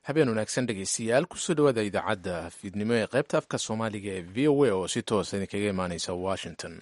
habeen wanaagsan dhegeystayaal kusoo dhawaada idaacadda fiidnimo ee qaybta afka soomaaliga ee v o a oo si toosa idinkaga imaaneysa washington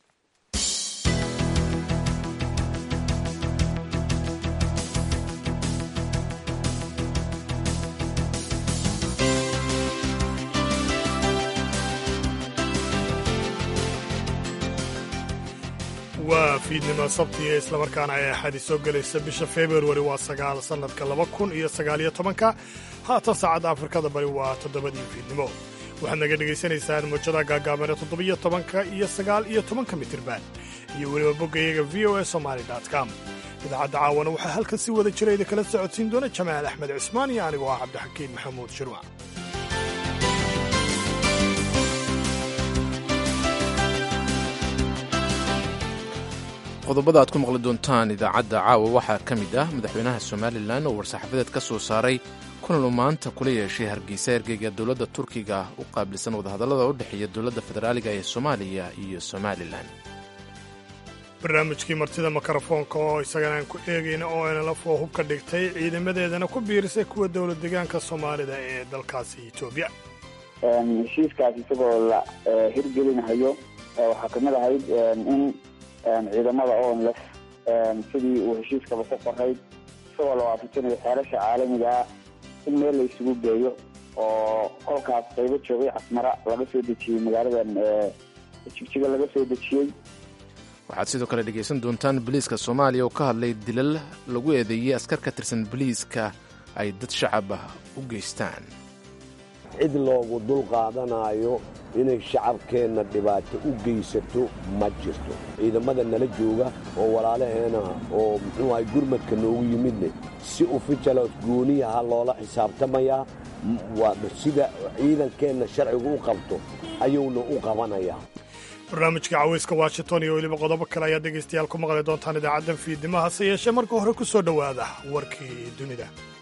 waa fiidnimo sabtiga islamarkaana ay axadi soo gelaysa bisha februari waa sagaal sannadka laba kun iyo sagaaliyo tobanka haatan saacadda afrikada bari waa toddobadii fiidnimo waxaad naga dhegaysanaysaan muujada gaagaaban ee toddobiyo tobanka iyo sagaal iyo tobanka mitirban iyo weliba boggayaga v o a somaali com idaacadda caawana waxaa halkan si wada jira idinkala socodsiin doona jamaal axmed cismaan iyo anigoo ah cabdixakiin maxamuud shirwac qodobada aad ku maqli doontaan idaacadda caawa waxaa ka mid ah madaxweynaha somalilan oo war-saxaafadeed ka soo saaray kulan uu maanta kula yeeshay hargeysa ergeyga dowladda turkiga u qaabilsan wadahadallada u dhexeeya dowladda federaaliga ee soomaaliya iyo somalilan barnaamijkii martida mikrofoonka oo isagana aan ku eegayna oo nlf oo hub ka dhigtay ciidamadeedana ku biirisay kuwa dowlad deegaanka soomaalida ee dalkaasi etoobiya heshiiskaas isagoo la hirgelinahayo waxaa kamid ahayd in ciidamada onlef sidii uu heshiiskaba ku qorayd isagoo la waafajinayo xeelasha caalamiga ah in meel la isugu geeyo oo kolkaas qaybo joogay casmara laga soo dejiyey magaaladan jigjiga laga soo dejiyey waxaad sidoo kale dhegaysan doontaan boliiska soomaaliya oo ka hadlay dilal lagu eedeeyey askar ka tirsan boliiska ay dad shacab ah u geystaan cid loogu dul qaadanaayo inay shacabkeenna dhibaato u geysato ma jirto ciidamada nala jooga oo walaalaheena oo muxuu ahay gurmadka noogu yimidne si ufijalos gooniyaha loola xisaabtamayaa sida ciidankeenna sharcigu u qabto ayuuna u qabanayaa barnaamijka caweyska washington iyo weliba qodobo kale ayaad dhegaystayaal ku maqli doontaan idaacaddan fiidnimo hase yeeshee marka hore ku soo dhowaada warkii dunida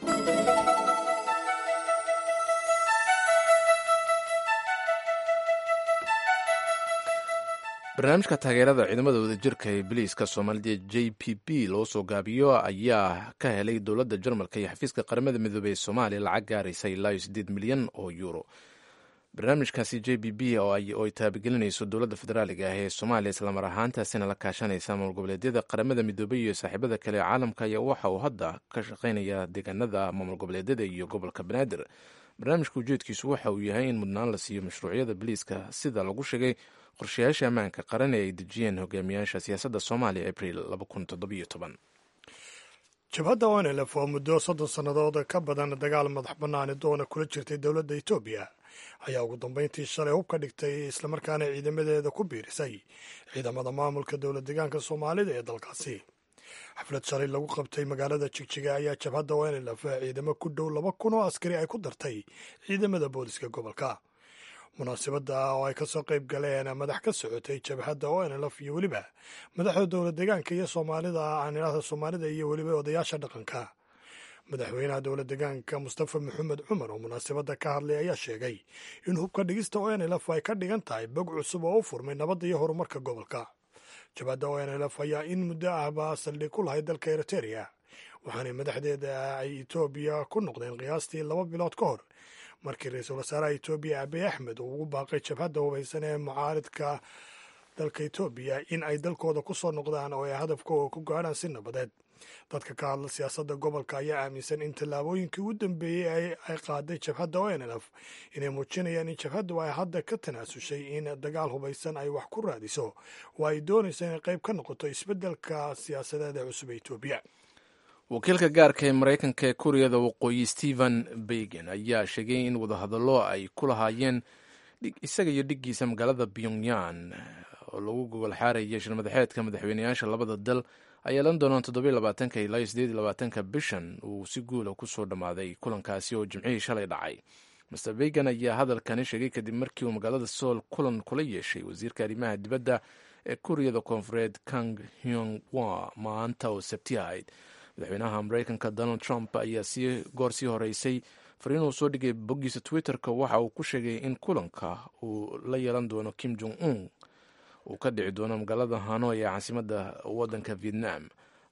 barnaamijka taageerada ciidamada wadajirka ee biliiska soomaalida j p p loo soo gaabiyo ayaa ka helay dowladda jarmalka iyo xafiiska qaramada midoobey ee soomaaliya lacag gaaraysa ilaa iyo siddeed milyan oo yuuro barnaamijkaasi j b b oo ay taabagelinayso dowladda federaaliga ah ee soomaaliya islamar ahaantaasina la kaashanaysa maamul goboleedyada qaramada midoobey iyo saaxiibada kale ee caalamka ayaa waxa uu hadda ka shaqaynaya deegaanada maamul goboleedyada iyo gobolka banaadir barnaamijka ujeedkiisu waxa uu yahay in mudnaan la siiyo mashruucyada biliiska sida lagu sheegay qorshayaasha ammaanka qaran ee ay dejiyeen hogaamiyaasha siyaasadda soomaaliya abril jabhadda onlf oo muddo soddon sannadood ka badan dagaal madax bannaani doona kula jirtay dowladda etoobiya ayaa ugu dambayntii shalay hub ka dhigtay islamarkaana ciidamadeeda ku biirisay ciidamada maamulka dowlad deegaanka soomaalida ee dalkaasi xaflad shalay lagu qabtay magaalada jigjiga ayaa jabhadda onlf ciidamo ku dhow laba kun oo askari ay ku dartay ciidamada booliska gobolka munaasabadda oo ay kasoo qayb galeen madax ka socotay jabhadda onlf iyo weliba madaxda dowlad deegaanka iyo soomaalida aanilada soomaalida iyo weliba odayaasha dhaqanka madaxweynaha dowlad deegaanka mustafa maxamed cumar oo munaasabadda ka hadlay ayaa sheegay in hubka dhigista onlf ay ka dhigan tahay bog cusub oo u furmay nabadda iyo horumarka gobolka jabhadda onlf ayaa in muddo ahba saldhig ku lahay dalka eriteria waxaana madaxdeeda ay etoobiya ku noqdeen qiyaastii laba bilood ka hor markii ra-iisul wasaaraha etoobiya abiy axmed uu ugu baaqay jabhadda hubaysan ee mucaaridka dalka etoobiya in ay dalkooda ku soo noqdaan oo ay hadafkooda ku gaadhaan si nabadeed dadka ka hadla siyaasadda gobolka ayaa aaminsan in tallaabooyinkii ugu dambeeyey ay qaaday jabhadda onlf inay muujinayaan in jabhaddu ay hadda ka tanaasushay in dagaal hubaysan ay wax ku raadiso oo ay doonayso inay qayb ka noqoto isbeddelka siyaasadeed ee cusub ee etoobiya wakiilka gaarka ee maraykanka ee kuuriyada waqooyi stephen begen ayaa sheegay in wadahadallo ay ku lahaayeen isaga iyo dhiggiisa magaalada pyongyan oo lagu gogol xaaraya shirmadaxeedka madaxweyneyaasha labada dal ay yeelan doonaan toddobiy labaatanka ilaa iyo siddeed iyo labaatanka bishan uu si guula ku soo dhammaaday kulankaasi oo jimcihii shalay dhacay master begen ayaa hadalkani sheegay kadib markii uu magaalada sool kulan kula yeeshay wasiirka arrimaha dibadda ee kuuriyada koonfureed kang hyong wa maanta oo sabti ahayd madaxweynaha maraykanka donald trump ayaa si goor sii horeysay fariin uu soo dhigay boggiisa twitter-ka waxa uu ku sheegay in kulanka uu la yeelan doono kim jong un uu ka dhici doono magaalada hanoy ee caasimadda waddanka vietnam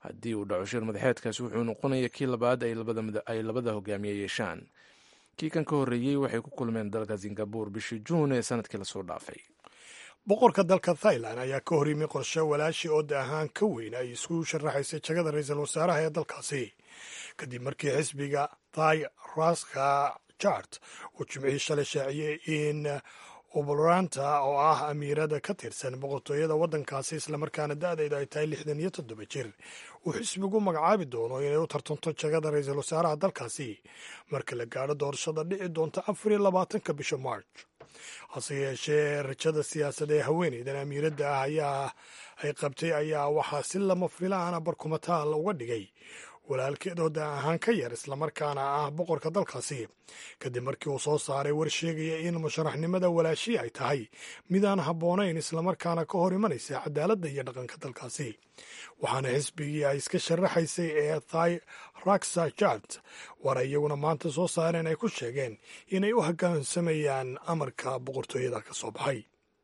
haddii uu dhaco shir madaxeedkaasi wuxuu noqonaya kii labaad ay labada hogaamiye yeeshaan kii kan ka horreeyey waxay ku kulmeen dalka singabur bishii juun ee sanadkii lasoo dhaafay boqorka dalka thailand ayaa ka hor yimi qorshe walaashii oo da ahaan ka weyn ay isku sharaxaysay jagada ra-iisul wasaaraha ee dalkaasi kadib markii xisbiga thai raska jart uu jimcihii shalay shaaciyey in ubalranta oo ah amiirada ka tirsan boqortooyada waddankaasi islamarkaana da-deedu ay tahay lixdan iyo toddoba jir uu xisbigu magacaabi doono inay u tartanto jagada ra-iisul wasaaraha dalkaasi marka la gaadho doorashada dhici doonta afar iyo labaatanka bisha march hase yeeshee rajada siyaasada ee haweeneydan amiiradda ah ayaa ay qabtay ayaa waxaa si lama filaana barkumataal uga dhigay walaalkeed oo da ahaan ka yar islamarkaana ah boqorka dalkaasi kadib markii uu soo saaray war sheegaya in musharaxnimada walaashii ay tahay midaan habboonayn islamarkaana ka hor imanaysa cadaaladda iyo dhaqanka dalkaasi waxaana xisbigii ay iska sharaxaysay ee thai raksa jart war ay iyaguna maanta soo saareen ay ku sheegeen inay u hoggaansamayaan amarka boqortooyada ka soo baxay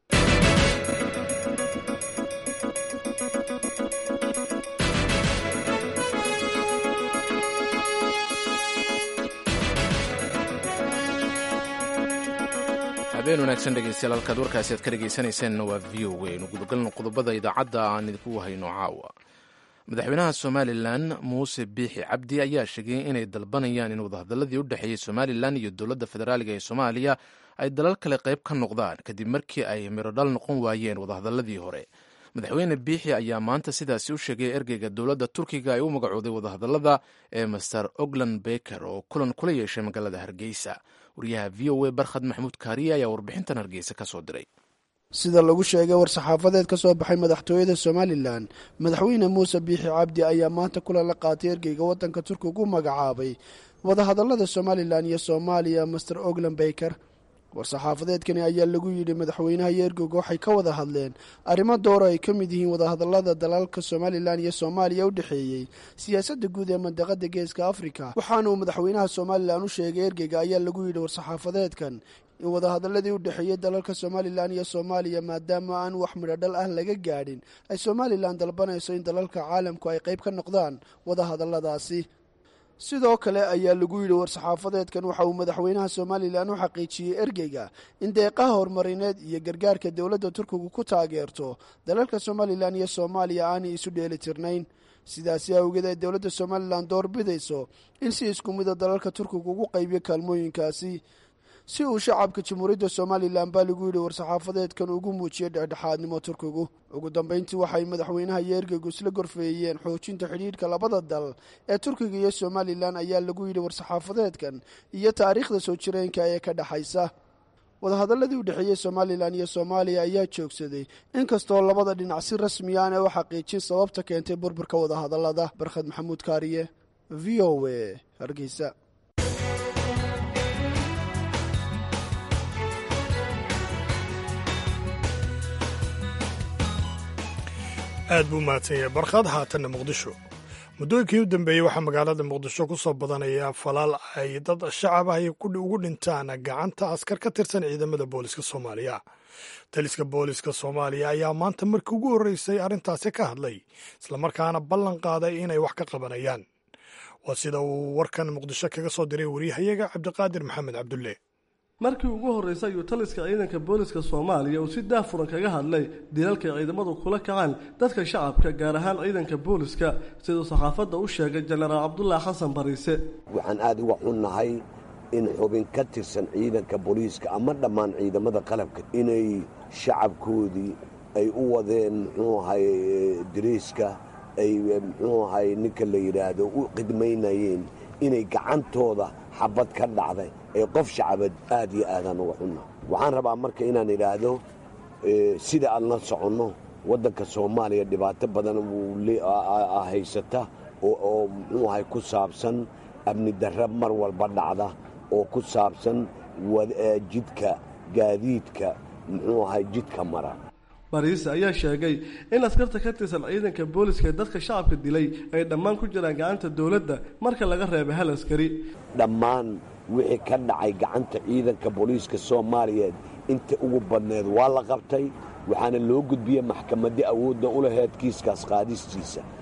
habeen wanaagsan dhegeystayaal halkaad warkaasi aad ka dhegeysanaysaanna waa v o a nu gudagalno qodobada idaacadda aan idinku hayno caawa madaxweynaha somalilan muuse biixi cabdi ayaa sheegay inay dalbanayaan in wadahadaladii u dhexeeyey somalilan iyo dowladda federaaliga ee soomaaliya ay dalal kale qayb ka noqdaan kadib markii ay mirodhal noqon waayeen wadahadaladii hore madaxweyne biixi ayaa maanta sidaasi u sheegay ergeyga dowladda turkiga ay u magacooday wadahadalada ee master ogland beker oo kulan kula yeeshay magaalada hargeysa wariyaha v o a barkhad maxamuud kaariye ayaa warbixintan hargeysa ka soo diray sida lagu sheegay war-saxaafadeed ka soo baxay madaxtooyada somalilan madaxweyne muuse biixi cabdi ayaa maanta kulan la qaatay ergeyga waddanka turkiga u magacaabay wadahadalada somalilan iyo soomaaliya master ogland baker war-saxaafadeedkani ayaa lagu yidhi madaxweynaha iyo ergeyga waxay ka wada hadleen arrimo dooro ay ka mid yihiin wadahadalada dalalka somalilan iyo soomaaliya u dhexeeyey siyaasadda guud ee mandaqada geeska afrika waxaana uu madaxweynaha somalilan u sheegay ergeyga ayaa lagu yidhi war-saxaafadeedkan in wadahadaladii u dhexeeyey dalalka somalilan iyo soomaaliya maadaama aan wax midhodhal ah laga gaadhin ay somalilan dalbanayso in dalalka caalamku ay qayb ka noqdaan wadahadaladaasi sidoo kale ayaa lagu yidhi war-saxaafadeedkan waxa uu madaxweynaha somalilan u xaqiijiyey ergeyga in deeqaha horumarineed iyo gargaarka dowladda turkigu ku taageerto dalalka somalilan iyo soomaaliya aanay isu dheeli tirnayn sidaasi awgeed ay dowladda somalilan door bidayso in si isku mida dalalka turkiga ugu qaybiyo kaalmooyinkaasi si uu shacabka jamhuuriyadda somalilan baa lagu yidhi war-saxaafadeedkan ugu muujiyey dhexdhexaadnimo turkigu ugu dambeyntii waxay madaxweynaha iyo ergeygu isla gorfeeyeen xoojinta xidhiidhka labada dal ee turkiga iyo somalilan ayaa lagu yidhi war-saxaafadeedkan iyo taariikhda soo jireenka ee ka dhexaysa wadahadaladii u dhexeeyey somalilan iyo soomaaliya ayaa joogsaday inkastoo labada dhinac si rasmi aan ee u xaqiijin sababta keentay burburka wadahadalada barkhad maxamuud kaariye v o a hargeysa aad buu mahadsan yahay barkhad haatanna muqdisho muddooyinkii u dambeeyey waxaa magaalada muqdisho ku soo badanaya falaal ay dad shacab ah ugu dhintaan gacanta askar ka tirsan ciidamada booliska soomaaliya taliska booliska soomaaliya ayaa maanta markii ugu horreysay arrintaasi ka hadlay islamarkaana ballan qaaday inay wax ka qabanayaan waa sida uu warkan muqdisho kaga soo diray wariyahayaga cabdiqaadir maxamed cabdulle markii ugu horreysay ayuu taliska ciidanka booliska soomaaliya uu si daafuran kaga hadlay dilalka ciidamadu kula kacaan dadka shacabka gaar ahaan ciidanka booliska siduu saxaafadda u sheegay jenaraal cabdulaahi xasan bariise waxaan aada uga xunnahay in xubin ka tirsan ciidanka booliiska ama dhammaan ciidamada qalabka inay shacabkoodii ay u wadeen muxuu ahay dariiska ay muxuu ahay ninka la yidhaahdo u qidmaynayeen inay gacantooda xabad ka dhacday ee qof shacabad aad iyo aadaan uga xunna waxaan rabaa marka inaan idhaahdo sida aan la soconno waddanka soomaaliya dhibaato badan haysata oo muxuu ahay ku saabsan amni darra mar walba dhacda oo ku saabsan jidka gaadiidka muxuu ahay jidka mara bariise ayaa sheegay in askarta ka tirsan ciidanka booliska ee dadka shacabka dilay ay dhammaan ku jiraan gacanta dowladda marka laga reebay hal askari dhammaan wixii ka dhacay gacanta ciidanka booliiska soomaaliyeed inta ugu badneed waa la qabtay waxaana loo gudbiyey maxkamadii awoodda u laheyd kiiskaas qaadistiisa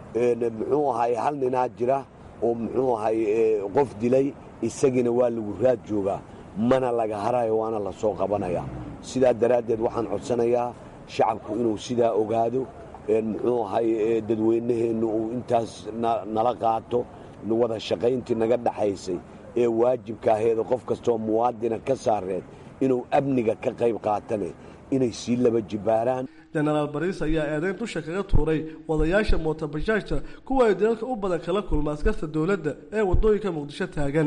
muxuu ahay hal ninaa jira oo muxuu ahay qof dilay isagiina waa lagu raad joogaa mana laga harayo waana la soo qabanayaa sidaa daraaddeed waxaan codsanayaa shacabku inuu sidaa ogaado muxuu ahay dadweynaheennu uu intaas nala qaato wada shaqayntii naga dhaxaysay ee waajibka aheeda qof kastooo muwaadina ka saareed inuu amniga ka qayb qaatane inay sii laba jibaaraan jenaraal bariis ayaa eedayn dusha kaga tuuray wadayaasha mootabajaajta kuwa ay dalalka u badan kala kulma askarta dowladda ee waddooyinka muqdisho taagan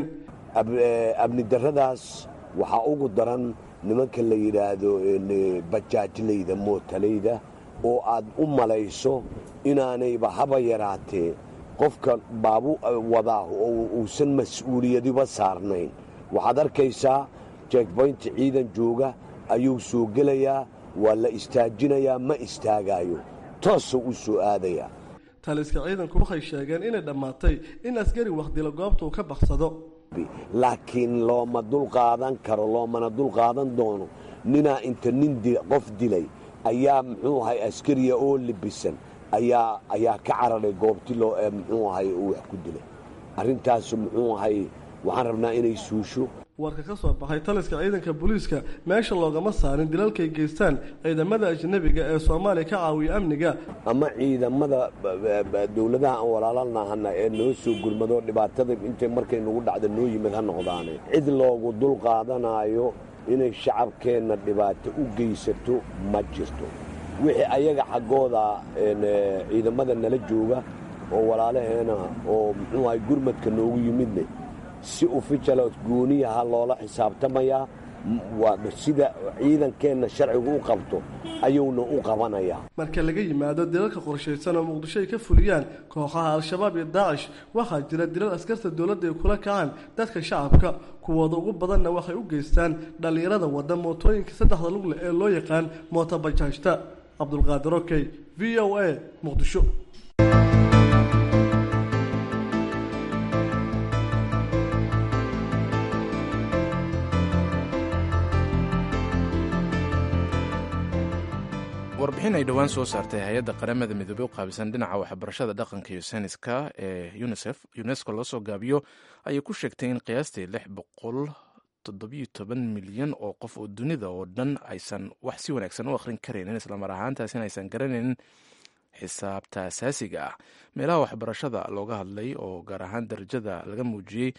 amni darradaas waxaa ugu daran nimanka la yidhaahdo bajaajlayda mootalayda oo aad u malayso inaanayba haba yaraatee qofka baabu wadaa oo uusan mas-uuliyadiba saarnayn waxaad arkaysaa jekboynti ciidan jooga ayuu soo gelayaa waa la istaajinayaa ma istaagaayo toosuu u soo aadayaa taliska ciidanku waxay sheegeen inay dhammaatay in askari wakdila goobta uu ka baksado laakiin looma dulqaadan karo loomana dulqaadan doono ninaa inta nin qof dilay ayaa muxuu ahay askariya oo libisan ayaa ayaa ka cararay goobti loo muxuu ahay uu wax ku dilay arrintaasu muxuu ahay waxaan rabnaa inay suusho warka ka soo baxay taliska ciidanka booliiska meesha loogama saarin dilalkay geystaan ciidamada ajnabiga ee soomaaliya ka caawiya amniga ama ciidamada dowladaha aan walaalanahana ee noo soo gurmado dhibaatada intay markay nagu dhacda noo yimid ha noqdaane cid loogu dul qaadanaayo inay shacabkeenna dhibaato u geysato ma jirto wixii ayaga xaggooda ciidamada nala jooga oo walaalaheena oo muxuu ahay gurmadka noogu yimidne si ufijalo gooniyaha loola xisaabtamayaa sida ciidankeenna sharcigu u qabto ayuuna u qabanayaa marka laga yimaado dilalka qorshaysan oo muqdisho ay ka fuliyaan kooxaha al-shabaab iyo daacish waxaa jira dilal askarta dowladda ay kula kacaan dadka shacabka kuwooda ugu badanna waxay u geystaan dhallinyarada wadda mootooyinka saddexda lugle ee loo yaqaan mootobajaajta cabdulqaadir okey v o a muqdisho warbixin ay dhowaan soo saartay hay-adda qaramada midoobey u qaabisan dhinaca waxbarashada dhaqanka iyo sayniska ee unisef unesco loo soo gaabiyo ayay ku sheegtay in qiyaastii lix boqol toddobiyo toban milyan oo qof oo dunida oo dhan aysan wax si wanaagsan u akhrin karaynin islamar ahaantaasina aysan garanaynin xisaabta asaasiga ah meelaha waxbarashada looga hadlay oo gaar ahaan darajada laga muujiyey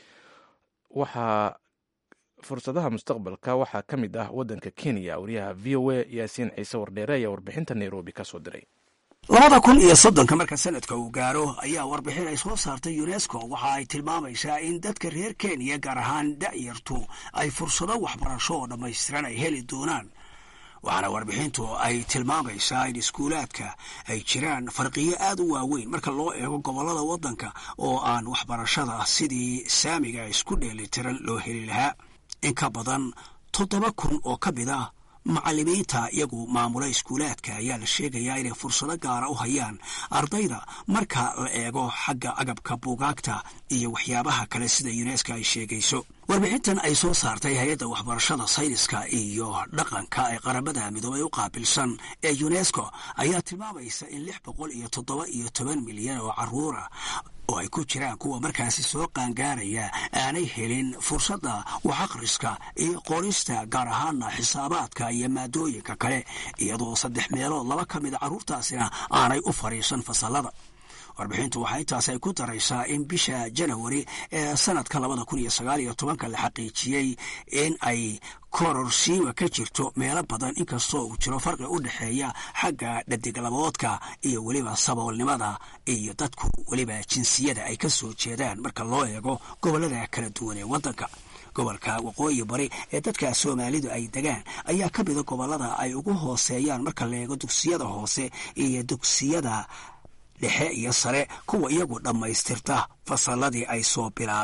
waxaa fursadaha mustaqbalka waxaa ka mid ah waddanka kenya wariyaha v o a yaasiin ciise wardheere ayaa warbixinta nairobi ka soo diray labada kun iyo soddonka marka sanadka uu gaaro ayaa warbixin ay soo saartay unesco waxa ay tilmaamaysaa in dadka reer kenya gaar ahaan da'yartu ay fursado waxbarasho oo dhammaystiran ay heli doonaan waxaana warbixintu ay tilmaamaysaa in iskuulaadka ay jiraan farqiyo aad u waaweyn marka loo eego gobollada waddanka oo aan waxbarashada sidii saamiga isku dheelitiran loo heli lahaa in ka badan toddoba kun oo ka mid ah macallimiinta iyagu maamula iskuulaadka ayaa la sheegayaa inay fursado gaara u hayaan ardayda marka la eego xagga agabka buugaagta iyo waxyaabaha kale sida yuneska ay sheegayso warbixintan ay soo saartay hay-adda waxbarashada sayniska iyo dhaqanka ee qaramada midoobay u qaabilsan ee yunesko ayaa tilmaamaysa in lix boqol iyo toddoba iyo toban milyan oo carruura oo ay ku jiraan kuwa markaasi soo qaangaaraya aanay helin fursadda wax akhriska iyo qorista gaar ahaana xisaabaadka iyo maadooyinka kale iyadoo saddex meelood laba ka mida carruurtaasina aanay u fadhiisan fasallada warbixintu waxaa intaas ay ku daraysaa in bisha janawari ee sanadka labada kun iyo sagaal iyo tobanka la xaqiijiyey in ay kororsiiwa ka jirto meelo badan inkastoo uu jiro farqi u dhexeeya xagga dhadiglaboodka iyo weliba saboolnimada iyo dadku weliba jinsiyada ay ka soo jeedaan marka loo eego gobollada kala duwan ee waddanka gobolka waqooyi bari ee dadka soomaalidu ay degaan ayaa ka mida gobollada ay ugu hooseeyaan marka la eego dugsiyada hoose iyo dugsiyada dhexe iyo sare kuwa iyagu dhammaystirta fasalladii ay soo bilaabeen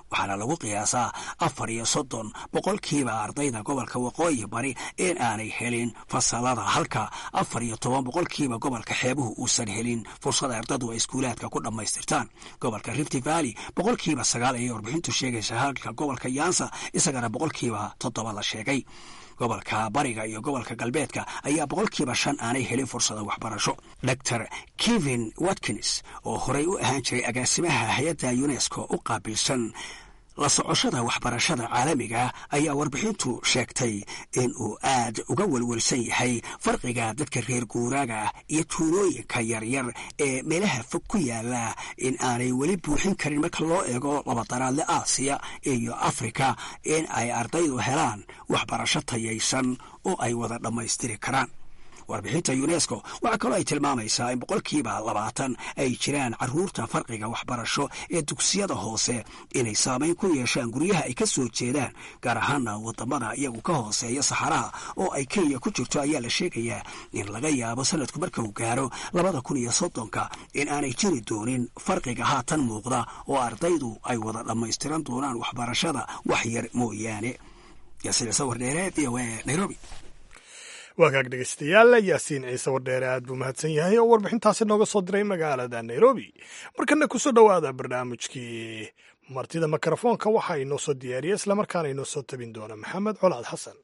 waxaana lagu qiyaasaa afar iyo soddon boqolkiiba ardayda gobolka waqooyi bari in aanay helin fasalada halka afar iyo toban boqolkiiba gobolka xeebuhu uusan helin fursad ardadu ay iskuulaadka ku dhammaystirtaan gobolka rifty valley boqolkiiba sagaal ayay warbixintu sheegaysa halka gobolka yansa isagana boqolkiiba toddoba la sheegay gobolka bariga iyo gobolka galbeedka ayaa boqolkiiba shan aanay helin fursada waxbarasho dor kevin watkins oo horey u ahaan jiray agaasimaha hay-adda unesco u qaabilsan la socoshada waxbarashada caalamiga ayaa warbixintu sheegtay in uu aad uga welwelsan yahay farqiga dadka reer guuraaga iyo tuulooyinka yaryar ee meelaha fog ku yaala in aanay weli buuxin karin marka loo eego labadaraadle aasiya iyo afrika in ay ardaydu helaan waxbarasho tayaysan oo ay wada dhammaystiri karaan warbixinta unesco waxaa kaloo ay tilmaamaysaa in boqolkiiba labaatan ay jiraan caruurta farqiga waxbarasho ee dugsiyada hoose inay saamayn ku yeeshaan guryaha ay ka soo jeedaan gaar ahaana wadamada iyagu ka hooseeya saxaraha oo ay kenya ku jirto ayaa la sheegayaa in laga yaabo sanadku marka uu gaaro labada kun iyo soddonka in aanay jiri doonin farqiga haatan muuqda oo ardaydu ay wada dhammaystiran doonaan waxbarashada wax yar mooyaane yaasir sawir dheere v o a nairobi waagaag dhegeystayaal yaasiin ciise wardheere aad buu mahadsan yahay oo warbixintaasi nooga soo diray magaalada nairobi markana kusoo dhowaada barnaamijkii martida mikrofoonka waxaa inoo soo diyaariya islamarkaana inoo soo tabin doona maxamed colaad xasan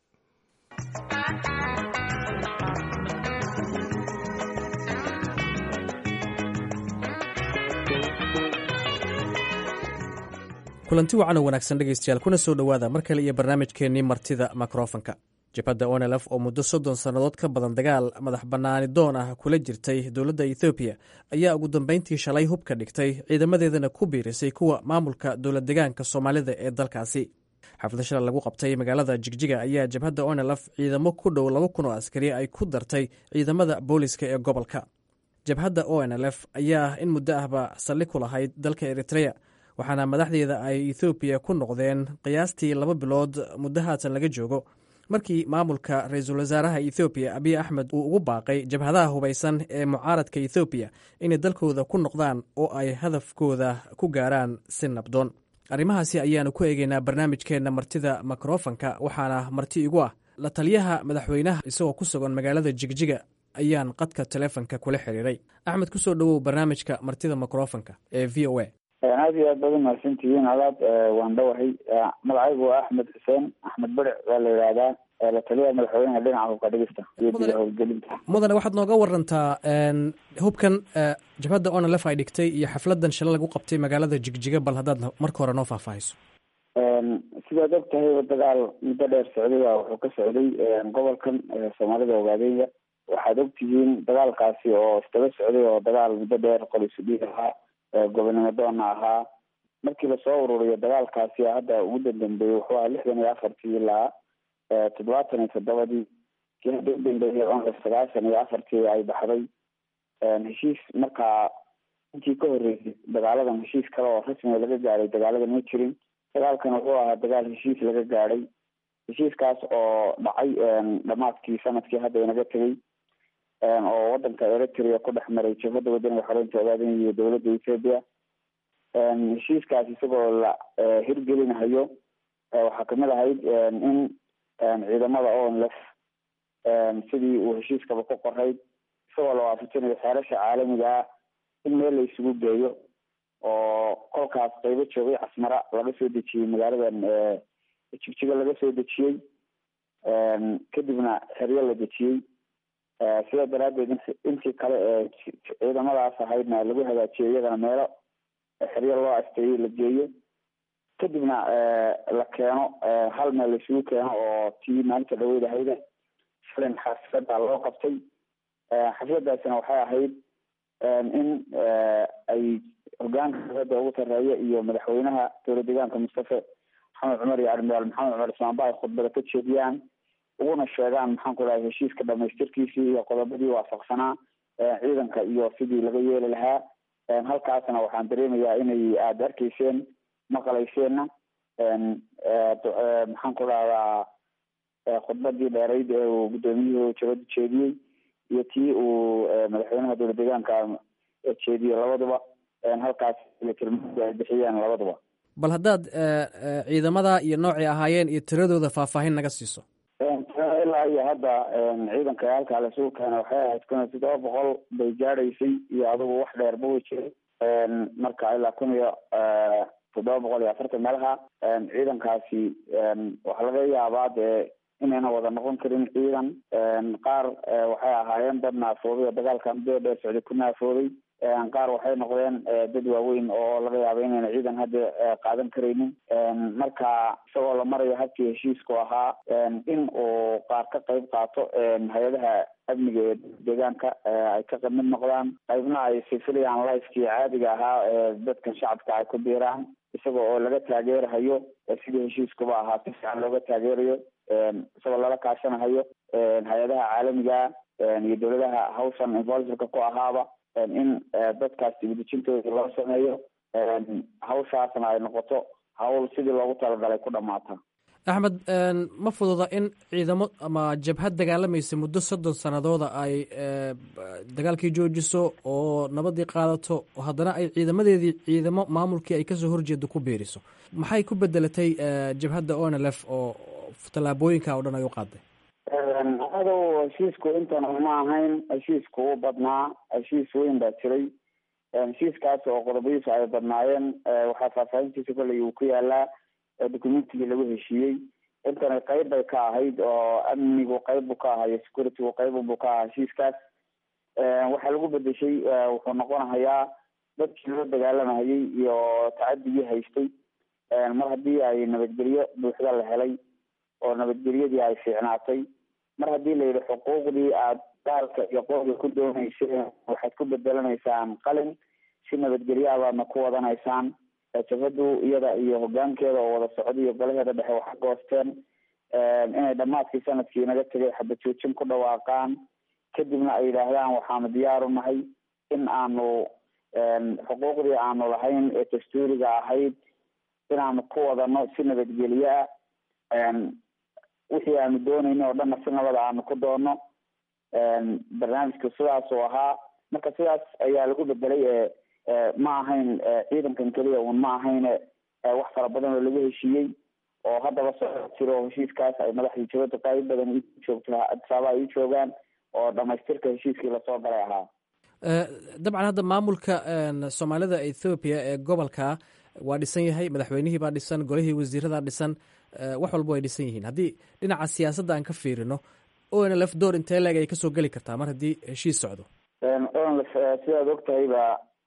kulanti wacan oo wanaagsan dhegaystayaal kuna soo dhowaada mar kale iyo barnaamijkeennii martida mikrofonka jabhadda onelf oo muddo soddon sannadood ka badan dagaal madax bannaani doon ah kula jirtay dowladda ethoobiya ayaa ugu dambeyntii shalay hub ka dhigtay ciidamadeedana ku biirisay kuwa maamulka dowlad degaanka soomaalida ee dalkaasi xaflad shalay lagu qabtay magaalada jigjiga ayaa jabhadda onelf ciidamo ku dhow laba kun oo askari ay ku dartay ciidamada booliska ee gobolka jabhadda onlf ayaa in muddo ahba saldhig ku lahayd dalka eritreya waxaana madaxdeeda ay ethoobiya ku noqdeen qiyaastii laba bilood muddo haatan laga joogo markii maamulka ra-iisul wasaaraha ethoobiya abiy axmed uu ugu baaqay jabhadaha hubaysan ee mucaaradka ethoobiya inay dalkooda ku noqdaan oo ay hadafkooda ku gaaraan si nabdoon arrimahaasi ayaanu ku eegeynaa barnaamijkeenna martida mikrofonka waxaana marti igu ah la taliyaha madaxweynaha isagoo ku sugan magaalada jigjiga ayaan qadka telefonka kula xiriiray axmed kusoo dhowow barnaamijka martida mikrofonka ee v o a aad iyo aad baad umahadsantihiin alaad waan dhowahay magacaygu waa axmed xuseen axmed beric waa la yidhaahdaa la taliyaha madaxweynaha dhinaca hubka dhigista iyo guda howlgelinta mudane waxaad nooga warantaa hubkan jabhadda onlf ay dhigtay iyo xafladan shalay lagu qabtay magaalada jigjiga bal haddaad marka hore noo faahfaahiso sidaad og tahayba dagaal muddo dheer socdaya wuxuu ka socday gobolkan soomaalida ogaadeyga waxaad og tihiin dagaalkaasi oo isdaba socday oo dagaal muddo dheer qolisudhiig ahaa gobonimo doona ahaa markii lasoo ururiyo dagaalkaasi hadda ugu dandambeeyey wuxuu ahaa lixdan iyo afartii ilaa toddobaatan iyo toddobadii kii hadda udambeeyey onlef sagaashan iyo afartii ay baxday heshiis markaa intii ka horreysay dagaaladan heshiis kale oo rasmiga laga gaadhay dagaaladan ma jirin dagaalkan wuxuu ahaa dagaal heshiis laga gaadhay heshiiskaas oo dhacay dhamaadkii sanadkii hadda inaga tegay oo wadanka eritrea ku dhex maray jabhadda wadaniga xoreynta ogaadeen iyo dowladda ethoopia heshiiskaas isagoo la hirgelinahayo waxaa kamid ahayd in ciidamada onlef sidii uu heshiiskaba ku qorayd isagoo la waafajinayo xeerasha caalamiga ah in meel la isugu geeyo oo kolkaas qaybo joogay casmara laga soo dejiyey magaaladan jigjiga laga soo dejiyey kadibna xeryo la dejiyey sidaa daraadeed intii kale ee ciidamadaas ahaydna lagu hagaajiyo iyagana meelo xeryo loo asteeyey la geeyo kadibna la keeno hal meel laisugu keeno oo tii maalinta dhaweyd ahayda shalin xaflada loo qabtay xafladaasina waxay ahayd in ay hogaanka dowladda ugu sareeya iyo madaxweynaha dowlad deegaanka mustafe maxamed cumar iyo admiraal maxamed cumar ismaanba ay khudbada ka jeediyaan uguna sheegaan maxaan ku dhahay heshiiska dhamaystirkiisii iyo qodobadii waafaqsanaa ciidanka iyo sidii laga yeeli lahaa halkaasna waxaan dareemayaa inay aada arkayseen maqlayseenna maxaan ku dhahdaa khudbadii dheerayd ee uu guddoomiyuhu jabada jeediyey iyo tii uu madaxweynaha dowlad deegaanka jeediyey labaduba halkaas tilmaamada ay bixiyeen labaduba bal haddaad ciidamada iyo noocay ahaayeen iyo tiradooda faahfaahin naga siiso ilaa iyo hadda ciidanka halkaa lasugu keena waxay ahayd kun iyo toddoba boqol bay gaadhaysay iyo adigu wax dheerba way jiray marka ilaa kun iyo toddoba boqol iyo afartan meelaha ciidankaasi waxaa laga yaabaa dee inayna wada noqon karin ciidan qaar waxay ahaayeen dad naafooday oo dagaalka muddo dheer socday ku naafooday qaar waxay noqdeen dad waaweyn oo laga yaabo inayna ciidan hadda qaadan karaynin marka isagoo la marayo habkii heshiisku ahaa in uu qaar ka qayb qaato hay-adaha amniga ee deegaanka ay ka mid noqdaan qaybna ay sifiliyaan lifekii caadiga ahaa ee dadkan shacabka ay ku biiraan isaga oo laga taageerahayo sidii heshiiskuba ahaa si fiican looga taageerayo isagoo lala kaashanahayo hay-adaha caalamiga iyo dowladaha hawshan involveka ku ahaaba in dadkaas dibadejintooda loo sameeyo hawshaasna ay noqoto hawl sidii loogu talagalay ku dhamaata axmed ma fududa in ciidamo ama jabhad dagaalamaysa muddo soddon sanadooda ay dagaalkii joojiso oo nabadii qaadato haddana ay ciidamadeedii ciidamo maamulkii ay kasoo horjeedo ku biiriso maxay ku bedelatay jabhadda onlf oo tallaabooyinka oo dhan ay u qaaday adow heshiisku intan ma ahayn heshiisku u badnaa heshiis weyn baa jiray heshiiskaas oo qodobadiisu ay badnaayeen waxaa faahfaahintiisa kolley uu ku yaalaa documentigii lagu heshiiyey intana qayb bay ka ahayd oo amnigu qayb buu ka ahayo securitygu qayb buu ka ahaa heshiiskaas waxaa lagu bedeshay wuxuu noqonahayaa dadkii loo dagaalamahayay iyo tacadigii haystay mar haddii ay nabadgelyo buuxda la helay oo nabadgelyadii ay fiicnaatay mar haddii la yidhi xuquuqdii aad daalka iyo qooga ku dooneyseen waxaad ku bedelanaysaan qalin si nabadgelyaha baadna ku wadanaysaan jabhadu iyada iyo hogaankeeda oo wada socda iyo golaheeda dhexe waxa goosteen inay dhammaadkii sanadkii naga tegay xabad joojin ku dhawaaqaan kadibna ay yidhaahdaan waxaanu diyaaru nahay in aanu xuquuqdii aanu lahayn ee dastuuriga ahayd inaanu ku wadano si nabadgelye ah wixii aanu doonayno oo dhanna si nabada aanu ku doono barnaamijku sidaas uu ahaa marka sidaas ayaa lagu bedelay ma ahayn ciidankan keliya un ma ahayn wax fara badan oo lagu heshiiyey oo haddaba soo jiro heshiiskaas ay madaxdii jabada qayb badan i joogto adisaaba ay u joogaan oo dhamaystirka heshiiskii lasoo galay ahaa dabcan hadda maamulka soomaalida ethoobiya ee gobolka waa dhisan yahay madaxweynihii baa dhisan golihii wasiiradaa dhisan wax walba way dhisan yihiin haddii dhinaca siyaasadda aan ka fiirino onlf door intee leeg ay kasoo geli kartaa mar haddii heshiis socdo onlf sidaad og tahayba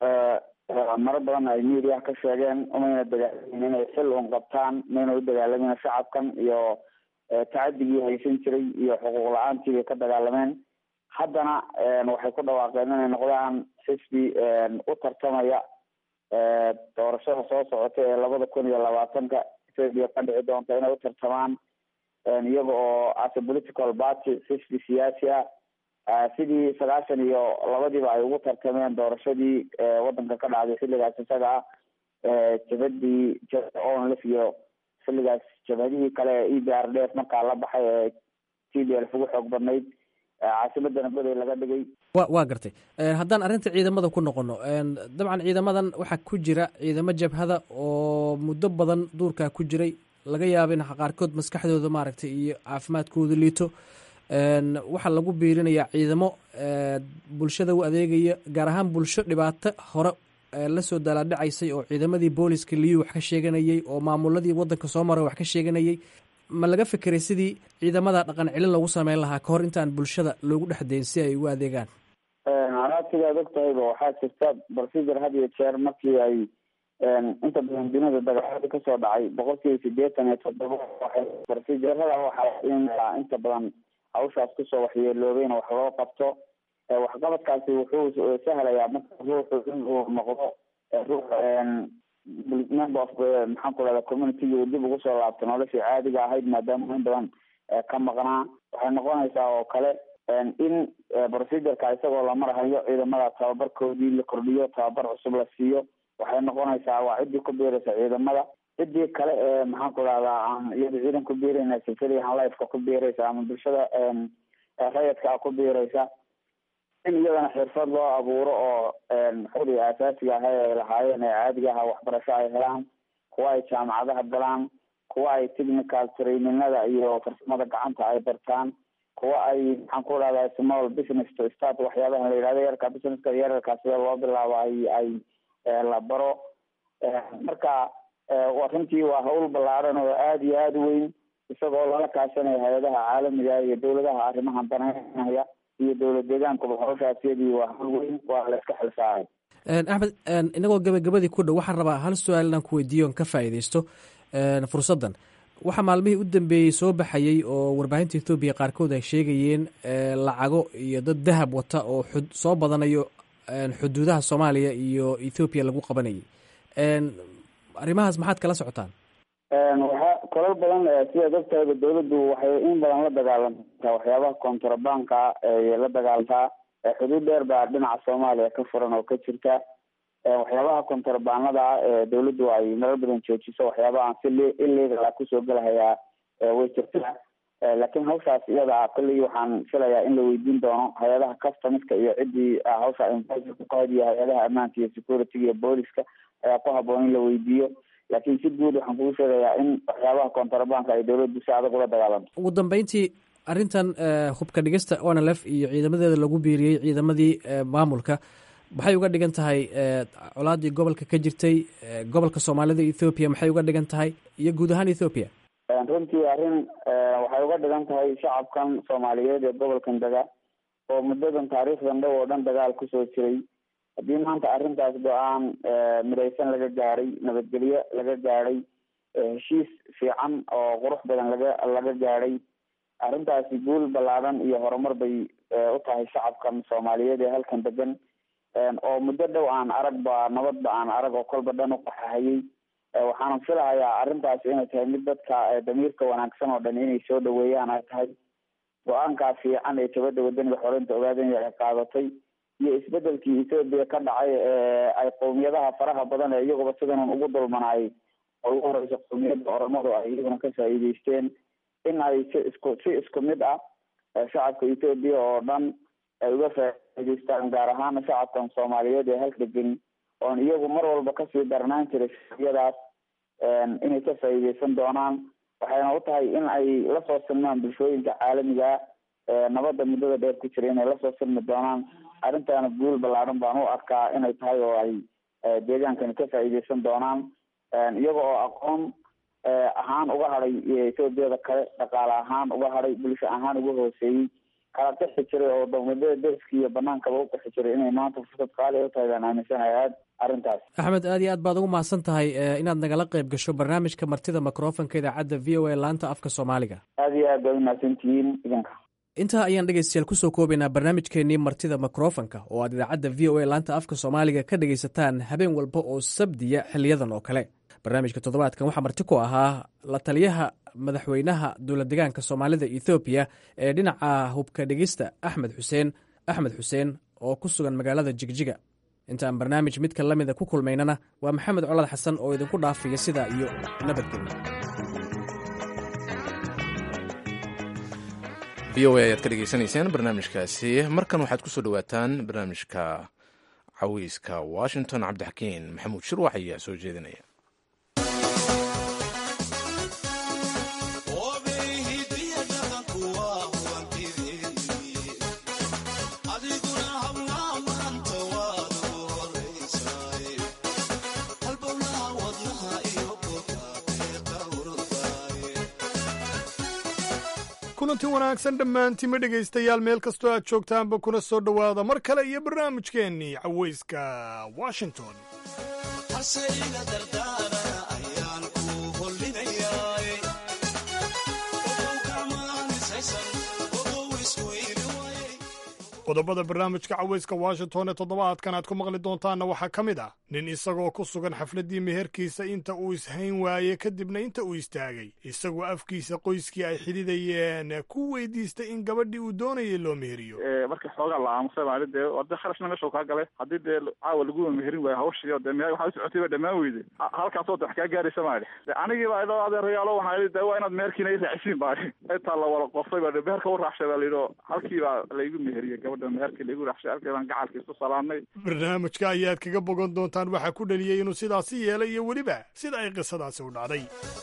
maro badan ay mediaha ka sheegeen umayna dagaalamin inay xil un qabtaan mayna u dagaalamin shacabkan iyo tacadigii haysan jiray iyo xuquuq la-aantii bay ka dagaalameen haddana waxay ku dhawaaqeen inay noqdaan xisbi u tartamaya doorashada soo socota ee labada kun iyo labaatanka ethoopia ka dhici doonta inay u tartamaan iyaga oo as a political party xisbi siyaasi ah sidii sagaashan iyo labadiiba ay ugu tartameen doorashadii wadanka ka dhacday xilligaas isaga ah jabadii onlf iyo xilligaas jabhadihii kale ee e b r d f markaa la baxay ee t d lf ugu xoog badnayd caasimadana goday laga dhigay wa waa gartay haddaan arrinta ciidamada ku noqono dabcan ciidamadan waxaa ku jira ciidamo jabhada oo muddo badan duurkaa ku jiray laga yaaba in qaarkood maskaxdooda maaragtay iyo caafimaadkooda liito waxaa lagu biirinayaa ciidamo bulshada u adeegaya gaar ahaan bulsho dhibaato hore lasoo dalaadhacaysay oo ciidamadii booliska liyu wax ka sheeganayay oo maamuladii wadanka soo maray wax ka sheeganayay ma laga fekeray sidii ciidamada dhaqan celin lagu sameyn lahaa kahor intaan bulshada loogu dhex dayn si ay ugu adeegaan anaasigaad og tahayba waxaa jirta procedure had iyo jeer markii ay inta badan dunida dagaalada kasoo dhacay boqol kiiba sideetan iyo toddoba waxay procedurada waxaa in inta badan hawshaas kusoo waxyeeloobayna wax loo qabto waxqabadkaasi wuxuu sahlayaa marka ruuxu in uu noqdo ruux member of maxaan ku rahda communitygii uu dib ugu soo laabto noloshii caadiga ahayd maadaama in badan ka maqnaa waxay noqonaysaa oo kale in procedureka isagoo la marahayo ciidamada tababarkoodii la kordhiyo tababar cusub la siiyo waxay noqonaysaa waa ciddii ku biiraysa ciidamada ciddii kale ee maxaan ku rahdaa aan iyada ciidan ku biirayna sifilihan lifeka ku biiraysa ama bulshada rayadka ku biiraysa in iyadana xirfad loo abuuro oo xuri asaasiga aha ay lahaayeen ee caadiga aha waxbarasho ay helaan kuwa ay jaamacadaha galaan kuwa ay technical traininada iyo farsamada gacanta ay bartaan kuwa ay maxaan ku dhahdaa small business to start waxyaabaha la yidhahdo yarka businesska yararkaa sida loo bilaabo ay ay la baro marka runtii waa hawl ballaaran oo aada iyo aada u weyn isagoo lala kaashanaya hay-adaha caalamiga iyo dawladaha arrimahan danaynaya iyo dowlad deegaankuba hawshaasiyadii waa hawl weyn waa la iska xilsaaray axmed inagoo gabagabadii ku dhow waxaan rabaa hal su-aal inaan ku weydiiyo on ka faa'iidaysto fursaddan waxaa maalmihii u dambeeyey soo baxayey oo warbaahinta ethoobiya qaarkood ay sheegayeen lacago iyo dad dahab wata oo xud soo badanayo xuduudaha soomaaliya iyo ethoobiya lagu qabanayay arrimahaas maxaad kala socotaan waxa kolal badan sida darteeda dawladdu waxay in badan la dagaalamtaa waxyaabaha contrabanka ay la dagaalantaa xuduud dheer baa dhinaca soomaaliya ka furan oo ka jirta waxyaabaha contrabanada ah ee dawladdu ay marar badan joojiso waxyaabahaan si illegal ah kusoo gelahayaa way jirtaa laakiin hawshaas iyada kolley waxaan filayaa in la weydiin doono hay-adaha customiska iyo ciddii hawsha invasionka ka hod iyo hay-adaha ammaanka iyo security iyo booliska ayaa ku haboon in la weydiiyo laakiin si guud waxaan kugu sheegayaa in waxyaabaha contrabanka ay dawladdu si adag ula dagaalanto ugu dambeyntii arrintan hubka dhigista onlf iyo ciidamadeeda lagu biiriyey ciidamadii maamulka maxay uga dhigan tahay colaadii gobolka ka jirtay gobolka soomaalida ethoobiya maxay uga dhigan tahay iyo guud ahaan ethoobiya runtii arrin waxay uga dhigan tahay shacabkan soomaaliyeed ee gobolkan dega oo muddadan taariikhdan dhow oo dhan dagaal kusoo jiray haddii maanta arrintaas go-aan midaysan laga gaaray nabadgelyo laga gaadhay heshiis fiican oo qurux badan laga laga gaadhay arrintaasi guul ballaadan iyo horumar bay u tahay shacabkan soomaaliyeed ee halkan degan oo muddo dhow aan aragba nabadba aan arag oo kolba dhan u qaxahayay waxaana filahayaa arrintaasi inay tahay mid dadka damiirka wanaagsan oo dhan inay soo dhaweeyaan ay tahay go-aankaa fiican ee jabada wadaniga xoreynta ogaadanya ay qaadatay iyo isbedelkii ethoobiya ka dhacay ee ay qowmiyadaha faraha badan ee iyaguba sidanan ugu dulmanaayay oo ugu horeysa qowmiyadda oromadu ay iyaguna ka faa'iideysteen in ay si isku si isku mid ah shacabka ethoobiya oo dhan ay uga faa'iideystaan gaar ahaana shacabkan soomaaliyeed ee halka degeni oon iyagu mar walba kasii darnaan jiray shacbiyadaas inay ka faa'iideysan doonaan waxayna u tahay in ay lasoo silmaan bulshooyinka caalamiga nabadda muddada dheer ku jira inay lasoo silmi doonaan arrintaana guul ballaaran baan u arkaa inay tahay oo ay deegaankani ka faa'iideysan doonaan iyaga oo aqoon ahaan uga hadhay etoobiyada kale dhaqaale ahaan uga hadhay bulsho ahaan uga hooseeyey kala qixi jiray oo dowladada derska iyo banaankaba u qixi jiray inay maanta fursad qaali u tahay baan aaminsanahay aad arrintaas axmed aad iyo aad baad ugu mahadsan tahay inaad nagala qayb gasho barnaamijka martida microfonka idaacadda v o a laanta afka soomaaliga aad iyo aad baad umahadsantihiin idinka intaa ayaan dhegeystayaal kusoo koobaynaa barnaamijkeenii martida mikrofonka oo aad idaacadda v o a laanta afka soomaaliga ka dhegaysataan habeen walba oo sabdiya xiliyadan oo kale barnaamijka toddobaadkan waxaa marti ku ahaa la taliyaha madaxweynaha dowlad degaanka soomaalida ethoobiya ee dhinaca hubka dhegista axmed xuseen axmed xuseen oo ku sugan magaalada jigjiga intaan barnaamij midka la mida ku kulmaynana waa maxamed colad xasan oo idinku dhaafaya sidaa iyo nabadgelyo v o a ayaad ka dhegeysanayseen barnaamijkaasi markan waxaad ku soo dhowaataan barnaamijka cawiiska washington cabdixakiin maxamuud shirwax ayaa soo jeedinaya kulanti wanaagsan dhammaantiima dhegaystayaal meel kastoo aad joogtaanba kuna soo dhowaada mar kale iyo barnaamijkeennii cawayska washington qodobada barnaamijka cawayska washington ee toddobaadkan aad ku maqli doontaanna waxaa ka mid ah nin isagoo ku sugan xafladdii meherkiisa inta uu ishayn waaye kadibna inta uu istaagay isagoo afkiisa qoyskii ay xidhidayeen ku weydiistay in gabadhii uu doonayay loo meheriyo markii xoogaa la aamusay maali dee wade kharashna meesha kaa galay haddii dee caawa laguwa meherin waayo hawshiyo dee me waxaa usocotay ba dhammaan weyde halkaasoo de wax kaa gaaraysa maali de anigiiba idoo adeerayaalo waxaa yidhi de waa inaad meherkiina i raacisiin baali intaa la wada qofay ba de meherka u raacshay baa layidhi halkii baa laygu meheriyey gabadh gabadha meherkii laigu raxshay halkii baan gacalka isku salaamnay barnaamijka ayaad kaga bogan doontaan waxaa ku dhaliyey inuu sidaasi yeelay iyo weliba sida ay qisadaasi u dhacday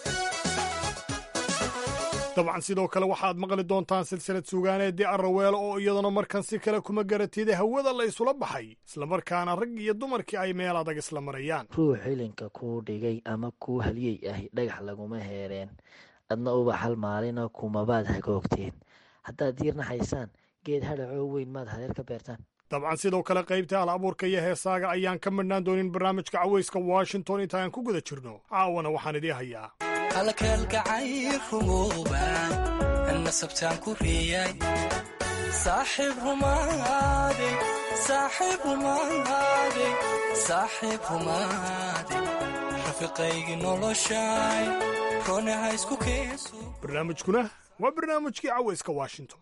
dabcan sidoo kale waxaad maqli doontaan silsilad suugaaneedii arraweelo oo iyaduna markan si kale kuma garatida hawada la isula baxay islamarkaana rag iyo dumarkii ay meel adag isla marayaan ruux xilinka kuu dhigay ama kuu haliyey ahi dhagax laguma heereen adna uba hal maalina kumabaad hagoogteen haddaad diirna haysaan geed hadhacoo weyn maad hareer ka beertaan dabcan sidoo kale qaybta hal abuurka iyo heesaaga ayaan ka midhnaan doonin barnaamijka cawayska washington intaaan ku guda jirno caawana waxaan idii hayaa halkalgacayl rumooban nasabtaan ku reeyay saaxiib rumaade saaxiib rumaade saaxiib rumaade rafiqaygi noloshay ronaha isku keenso barnaamijkuna waa barnaamijkii cawayska washington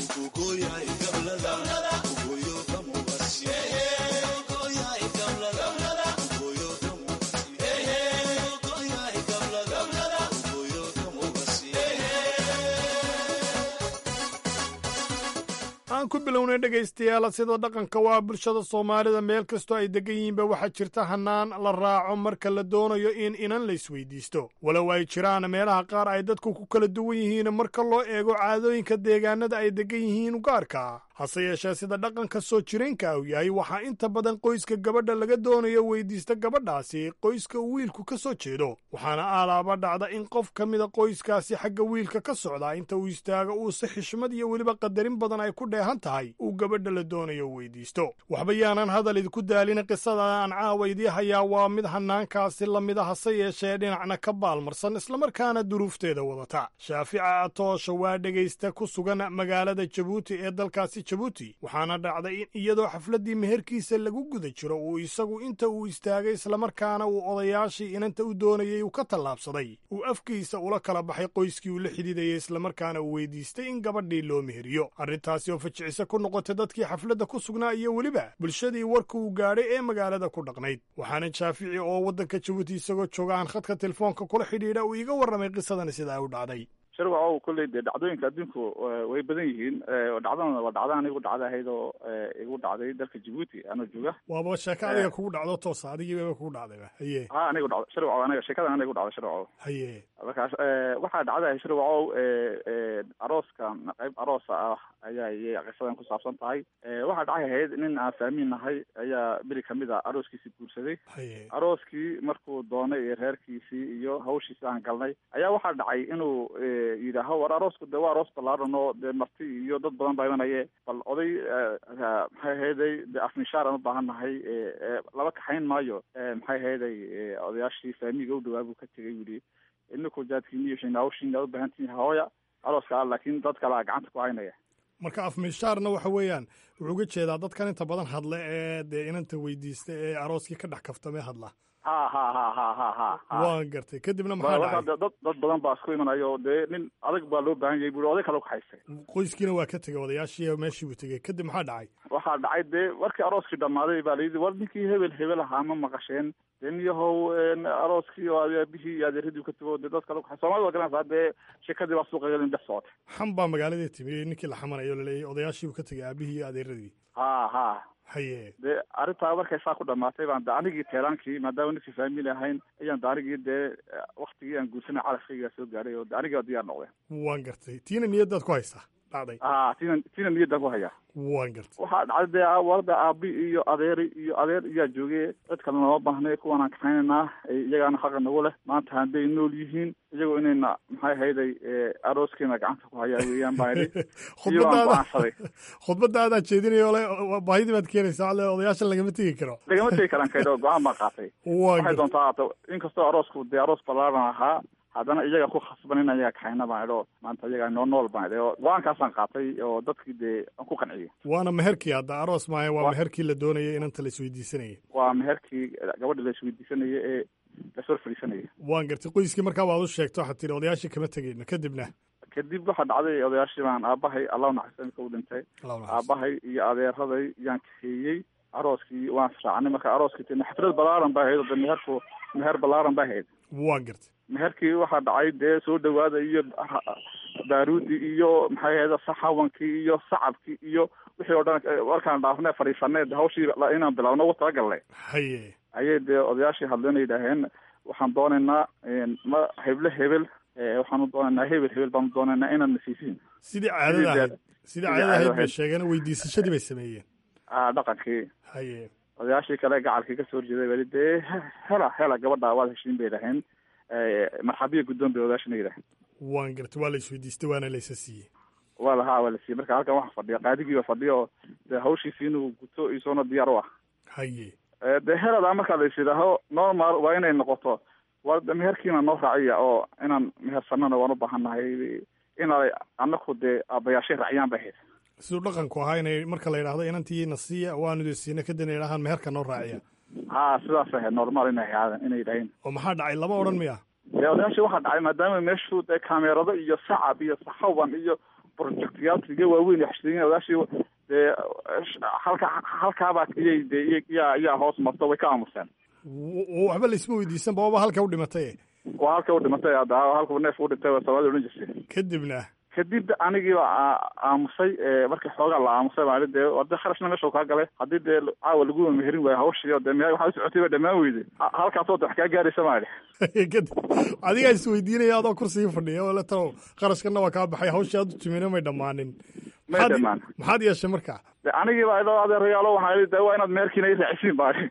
aan ku bilownay dhegaystayaal sida dhaqanka waa bulshada soomaalida meel kastoo ay degan yihiinba waxaa jirta hannaan la raaco marka la doonayo in inan la isweydiisto walow ay jiraan meelaha qaar ay dadku ku kala duwan yihiin marka loo eego caadooyinka deegaanada ay degan yihiin gaarka hase yeeshee sida dhaqanka soo jireenka uu yahay waxaa inta badan qoyska gabadha laga doonayo weydiista gabadhaasi qoyska uu wiilku ka soo jeedo waxaana aalaaba dhacda in qof ka mida qoyskaasi xagga wiilka ka socdaa inta uu istaago uu si xishmad iyo weliba qadarin badan ay ku dheehan tahay uu gabadha la doonayo weydiisto waxba yaanan hadal idinku daalin qisada aan caawa idii hayaa waa mid hanaankaasi lamida hase yeeshee dhinacna ka baalmarsan islamarkaana duruufteeda wadata shaafica atoosha waa dhegaysta ku sugan magaalada jabuuti ee dalkaasi jabuuti waxaana dhacday in iyadoo xafladdii meherkiisa lagu guda jiro uu isagu inta uu istaagay islamarkaana uu odayaashii inanta u doonayey uu ka tallaabsaday uu afkiisa ula kala baxay qoyskii uu la xidhiidayay islamarkaana uu weydiistay in gabadhii loo meheriyo arrintaasi oo fajicise ku noqotay dadkii xafladda ku sugnaa iyo weliba bulshadii warka uu gaadhay ee magaalada ku dhaqnayd waxaana shaafici oo waddanka jabuuti isagoo jooga aan khadka telefoonka kula xidhiidha uu iga warramay qisadani sidaa u dhacday sharwacow kolley dee dhacdooyinka adduunku way badan yihiin dhacdana waa dhacda anigu dhacda ahayd oo igu dhacday dalka jabuuti anoo jooga waaba sheeko adiga kugu dhacdo toosa adigiiba kugu dhacdayba haye ha anigu dhacdo sharwacow aniga sheekadan aniga igu dhacda sharwacow haye markaas waxaa dhacday sharwacow arooska qayb aroosa ah ayaa iyay qisadan ku saabsan tahay waxaa dhacay ahayd nin aan fahmin nahay ayaa beri kamid a arooskiisii guursaday haye arooskii markuu doonay iyo reerkiisii iyo hawshiisi aan galnay ayaa waxaa dhacay inuu yidhaaho war aroosku de waa aroos ballaaran oo dee marti iyo dad badan baa imanaye bal oday maxay ahayday de afmishaar aan u baahan nahay laba kaxayn maayo maxay ahayday odayaashii faamiga u dhawaa buu ka tegay yidhi ininku jaadkiiniyo hawshiina u baahan tihiin hooya arooska ah laakiin dad kale a gacanta ku haynaya marka afmishaarna waxa weeyaan wuxuu uga jeedaa dadkan inta badan hadla ee dee inanta weydiista ee arooskii ka dhex kaftamee hadla ha ha ha ha ha ha waan gartay kadibna maxaa dhacay dad dad badan baa isku imanayo dee nin adag baa loo baahan yahay bui oday kale ku haystay qoyskiina waa ka tegay odayaashii meeshii buu tegey kadib maxaa dhacay waxaa dhacay dee markii arooskii dhammaaday baa layidhi war ninkii hebel hebel ahaa ma maqasheen dee niyahow arooskii oo aabihii iyo adeeradii ka tago dee dad kale ku soomaalida waa garanaysaa dee sheekadii baa suuqa gelin dhex socotay xam baa magaaladii timi ninkii la xamanayo laleeyahy odayaashii buu ka tegay aabihii iyo adeeradii ha ha haye dee arrintaa markay saa ku dhamaatay baan de anigii teelaankii maadaama ninkii faamili ahayn ayaan de anigii dee waktigii aan guursanay calafkaygaa soo gaadhay oo de anigii diyaar noqdeen waan gartay tiina niyadaad ku haysaa dhacday a tiina tiina niyaddaan ku hayaa waan gartay waxaa dhacday dee warada aabi iyo adeeri iyo adeer iyaa joogay cid kale nooma baahnay kuwan aan kaxaynaynaa iyagaana xaqa nagu leh maanta hadday nool yihiin iyagoo inayna maxay ahayday arooskeena gacanta ku hayaa weeyaan baan idhi khudbadaada khudbadaadaan jeedinayo ole baahidii baad keenaysaa ale odayaashan lagama tegi karo lagama tegi karaan kaydoo go-aan baan qaatay waxay doontaa haato inkastoo aroosku dee aroos ballaaran ahaa haddana iyaga ku khasban in ayaga kaxayna baan idho maanta iyaga noo nool baan idhi oo go-aankaasaan qaatay oo dadkii dee aan ku qanciyey waana meherkii hadda aroos maayo waa meherkii la doonayay inanta la isweydiisanayay waa meherkii gabadha la isweydiisanaya ee lasor fadhiisanaya waan gartay qoyskii markaa waad u sheegto waxaad tihi odayaashii kama tegeyno kadibna kadib waxaa dhacday odayaashii baan aabahay allah naxariista u dhintay aabahay iyo adeeraday yaan kaxeeyey arooskii waan israacnay marka arooskii t xaflad balaaran ba ahayd oo de meherku meher balaaran ba ahayd waan gartay meherkii waxaa dhacay dee soo dhawaada iyo baaruudi iyo maxay ahayda saxawankii iyo sacabkii iyo wixii oo dhan markaan dhaafne fadhiisanay hawshii inaan bilowno ugu talagalnay haye ayay dee odayaashii hadleen yidhaaheen waxaan doonaynaa ma heble hebel waxaanu doonaynaa hebel hebel baanu doonaynaa inaad nasiisiin sidii caadada ahayd sidii caadada ahayd bay sheegeen weydiisashadii bay sameeyeen a dhaqankii haye odayaashii kale gacalkii kasoo horjeeday bali dee hela hela gabadha waad heshiin bay dhaheen marxabiya guddoon bay odayaashina yidhaheen waan gartay waa la isweydiistay waana laysa siiyey waa lahaa waa la siiyey marka halkan waxa fadhiya qaadigiiba fadhiya oo dee hawshiisi inuu guto isoona diyaar u ah haye dee heladaa markaa la is yidhaaho normal waa inay noqoto waa meherkiina noo raaciya oo inaan mehersanana waan u baahannahay inay anaku dee aabayaashay raaciyaan bay ahayd siduu dhaqanku ahaa inay marka la yidhahdo inantii na siiya waanu siina kadibna yidhahaan meherka noo raaciya ha sidaas ahayd normal inay ahaadeen inay yidhaheen oo maxaa dhacay lama odhan miya dee odayaashii waxaa dhacay maadaama meeshu dee kaameerado iyo sacab iyo saxawan iyo projectyaal waaweyn xashiriin odayaashii dee halka halkaabaa iyay dee yaa yaa hoos marto way ka aamuseen waxba laisma weydiisan bababa halka u dhimatay waa halka u dhimatay halku neef u dhintay soomaalida odhan jirtay kadibna kadib anigiiba aamusay markii xoogaa la aamusay baa dee de kharashna meesha kaa galay haddii dee caawa lagu meherin waayo hawshii dee me waxaa usocotay ba dhamaan weyday halkaasoo de wax kaa gaaraysa maali kadib adigaa isweydiinaya adoo kursigii fadhiya oo le talow qarashkana waa kaa baxay hawshii aad u timina may dhammaanin may dhamaan maxaad yeeshay marka de anigiiba idoo adeerayaalo waxaa de waa inaad meherkiina i raacisiin baali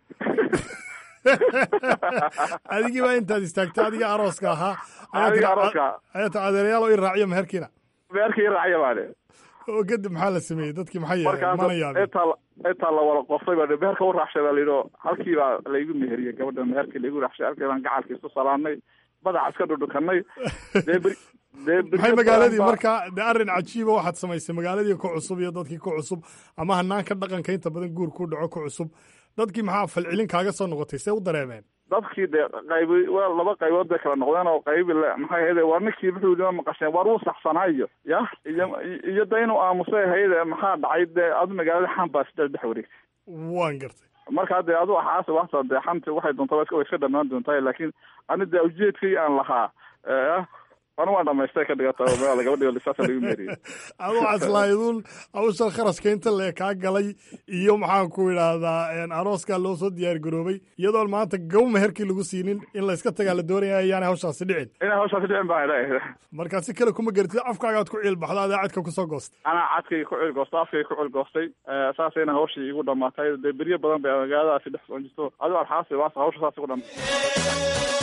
adigii baa intaad istaagtay adiga arooska ahaa adiga arooska ayaa ta adeerayaal oo i raaciyo meherkiina meherkii i raaciya baali oo kadib maxaa la sameeyey dadkii maxaa yeelay mana yaabin intaa intaa la wada qoftay baa meherka u raacshay baa layidhi halkii baa laygu meheriyey gabadha meherkii laygu raacshay halkii baan gacalkii isu salaamnay madaxa iska dhudhukanay dee beri maxay magaaladii marka de arrin cajiiba waxaad samaysay magaaladii ku cusub iyo dadkii ku cusub ama hanaanka dhaqanka inta badan guur ku dhaco ku cusub dadkii maxaa falcelin kaaga soo noqotay see u dareemeen dadkii dee qaybi waa laba qaybood bay kala noqdeen oo qaybi le maxay ahayde war ninkii wuxuu yidhi ma maqasheen war wuu saxsanaayo ya iyo iyo de inuu aamusay ahayde maxaa dhacay dee adu magaalada xan baa sidaas dhex wareegtay waan gartay markaa dee adu axaas waxta dee xanti waxay doontaa way iska dhamaan doontaa laakiin ani dee ujeedkii aan lahaa anu waan dhamaystay ka dhigata magaala gabadhi lisaasa lagu meeriyey adu caslaaydun hawshan kharashka inta lee kaa galay iyo maxaan ku idhaahdaa arooskaa loo soo diyaar garoobay iyadoon maanta gaw meherkii lagu siinin in layska tagaa la doonaya ayaanay hawshaasi dhicin inay hawshaasi dhicin baa markaa si kale kuma garatid afkaagaad ku ciil baxda adaa cadka kusoo goostay anaa cadkayga ku ciilgoostay afkayga ku ciilgoostay saasayna hawshii igu dhamaatay dee beryo badan bay magaaladaasi dhex socon jirto adigo alxaasi waas hawsha saas igu dhamaatay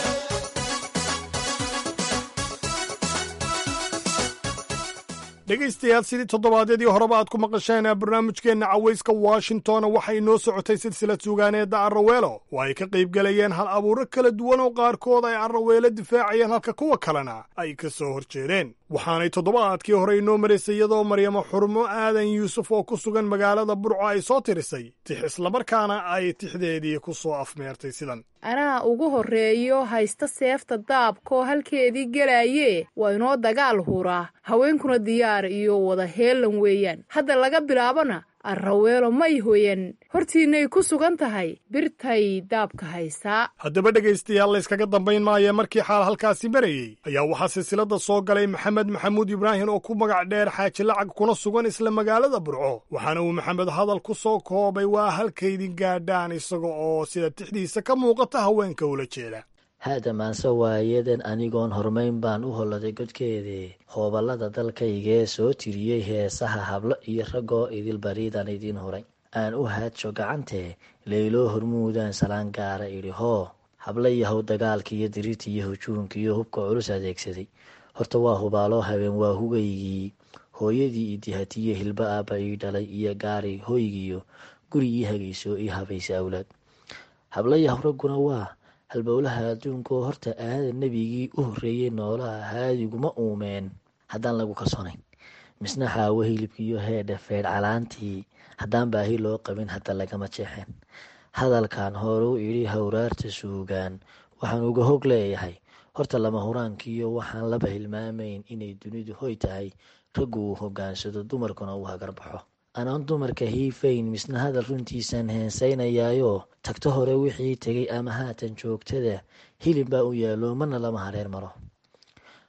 dhegaystayaal sidii toddobaadyadii horeba aad ku maqasheen barnaamijkeenna cawayska washington waxay noo socotay silsilad suugaaneedda arraweelo oo ay ka qayb galayeen hal abuuro kala duwan oo qaarkood ay arraweelo difaacayeen halka kuwa kalena ay ka soo hor jeedeen waxaanay toddobaadkii hore inoo maraysay iyadoo maryamo xurmo aadan yuusuf oo ku sugan magaalada burco ay soo tirisay tix islamarkaana ay tixdeedii ku soo afmeertay sidan anaa ugu horreeyo haysta seefta daabkaoo halkeedii gelaaye waa inoo dagaal huraa haweenkuna diyaar iyo wada heelan weeyaan hadda laga bilaabona arraweelo may hoyan hortiinnay ku sugan tahay birtay daabka haysaa haddaba dhegaystayaal layskaga dambayn maaya markii xaal halkaasi marayey ayaa waxaa silsiladda soo galay maxamed maxamuud ibraahim oo ku magac dheer xaaji lacag kuna sugan isla magaalada burco waxaana uu maxamed hadal ku soo koobay waa halkaydin gaadhaan isaga oo sida tixdiisa ka muuqata haweenka ula jeeda haada maanse waayadan anigoon hormayn baan u holladay godkeedii hooballada dalkaygee soo tiriyey heesaha hablo iyo raggoo idil bariidaan idiin huray aan u haadsho gacantee leyloo hormuudaan salaan gaara idhi hoo habla yahow dagaalka iyo diriirta iyo hujuunka iyo hubka culus adeegsaday horta waa hubaaloo habeen waa hugaygii hooyadii idihatiyo hilba aabba ii dhalay iyo gaari hoygiyo guri ii hagayso ii habaysa awlaad habla yahow ragguna waa halbowlaha adduunkaoo horta aada nebigii u horreeyey noolaha haadiguma uumeen haddaan lagu kalsoonayn misna xaawo hilibkiiyo heedha feedh calaantii haddaan baahi loo qabin hadda lagama jeexeen hadalkan horuu idhi hawraarta suugaan waxaan uga hog leeyahay horta lama huraankiiyo waxaan laba hilmaamayn inay dunidu hoy tahay raggu uu hogaansado dumarkuna uu hagarbaxo anaan dumarka hiifayn misna hadal runtiisaan heensaynayaayo tagto hore wixii tegay ama haatan joogtada hilib baa u yaallo marna lama hareer maro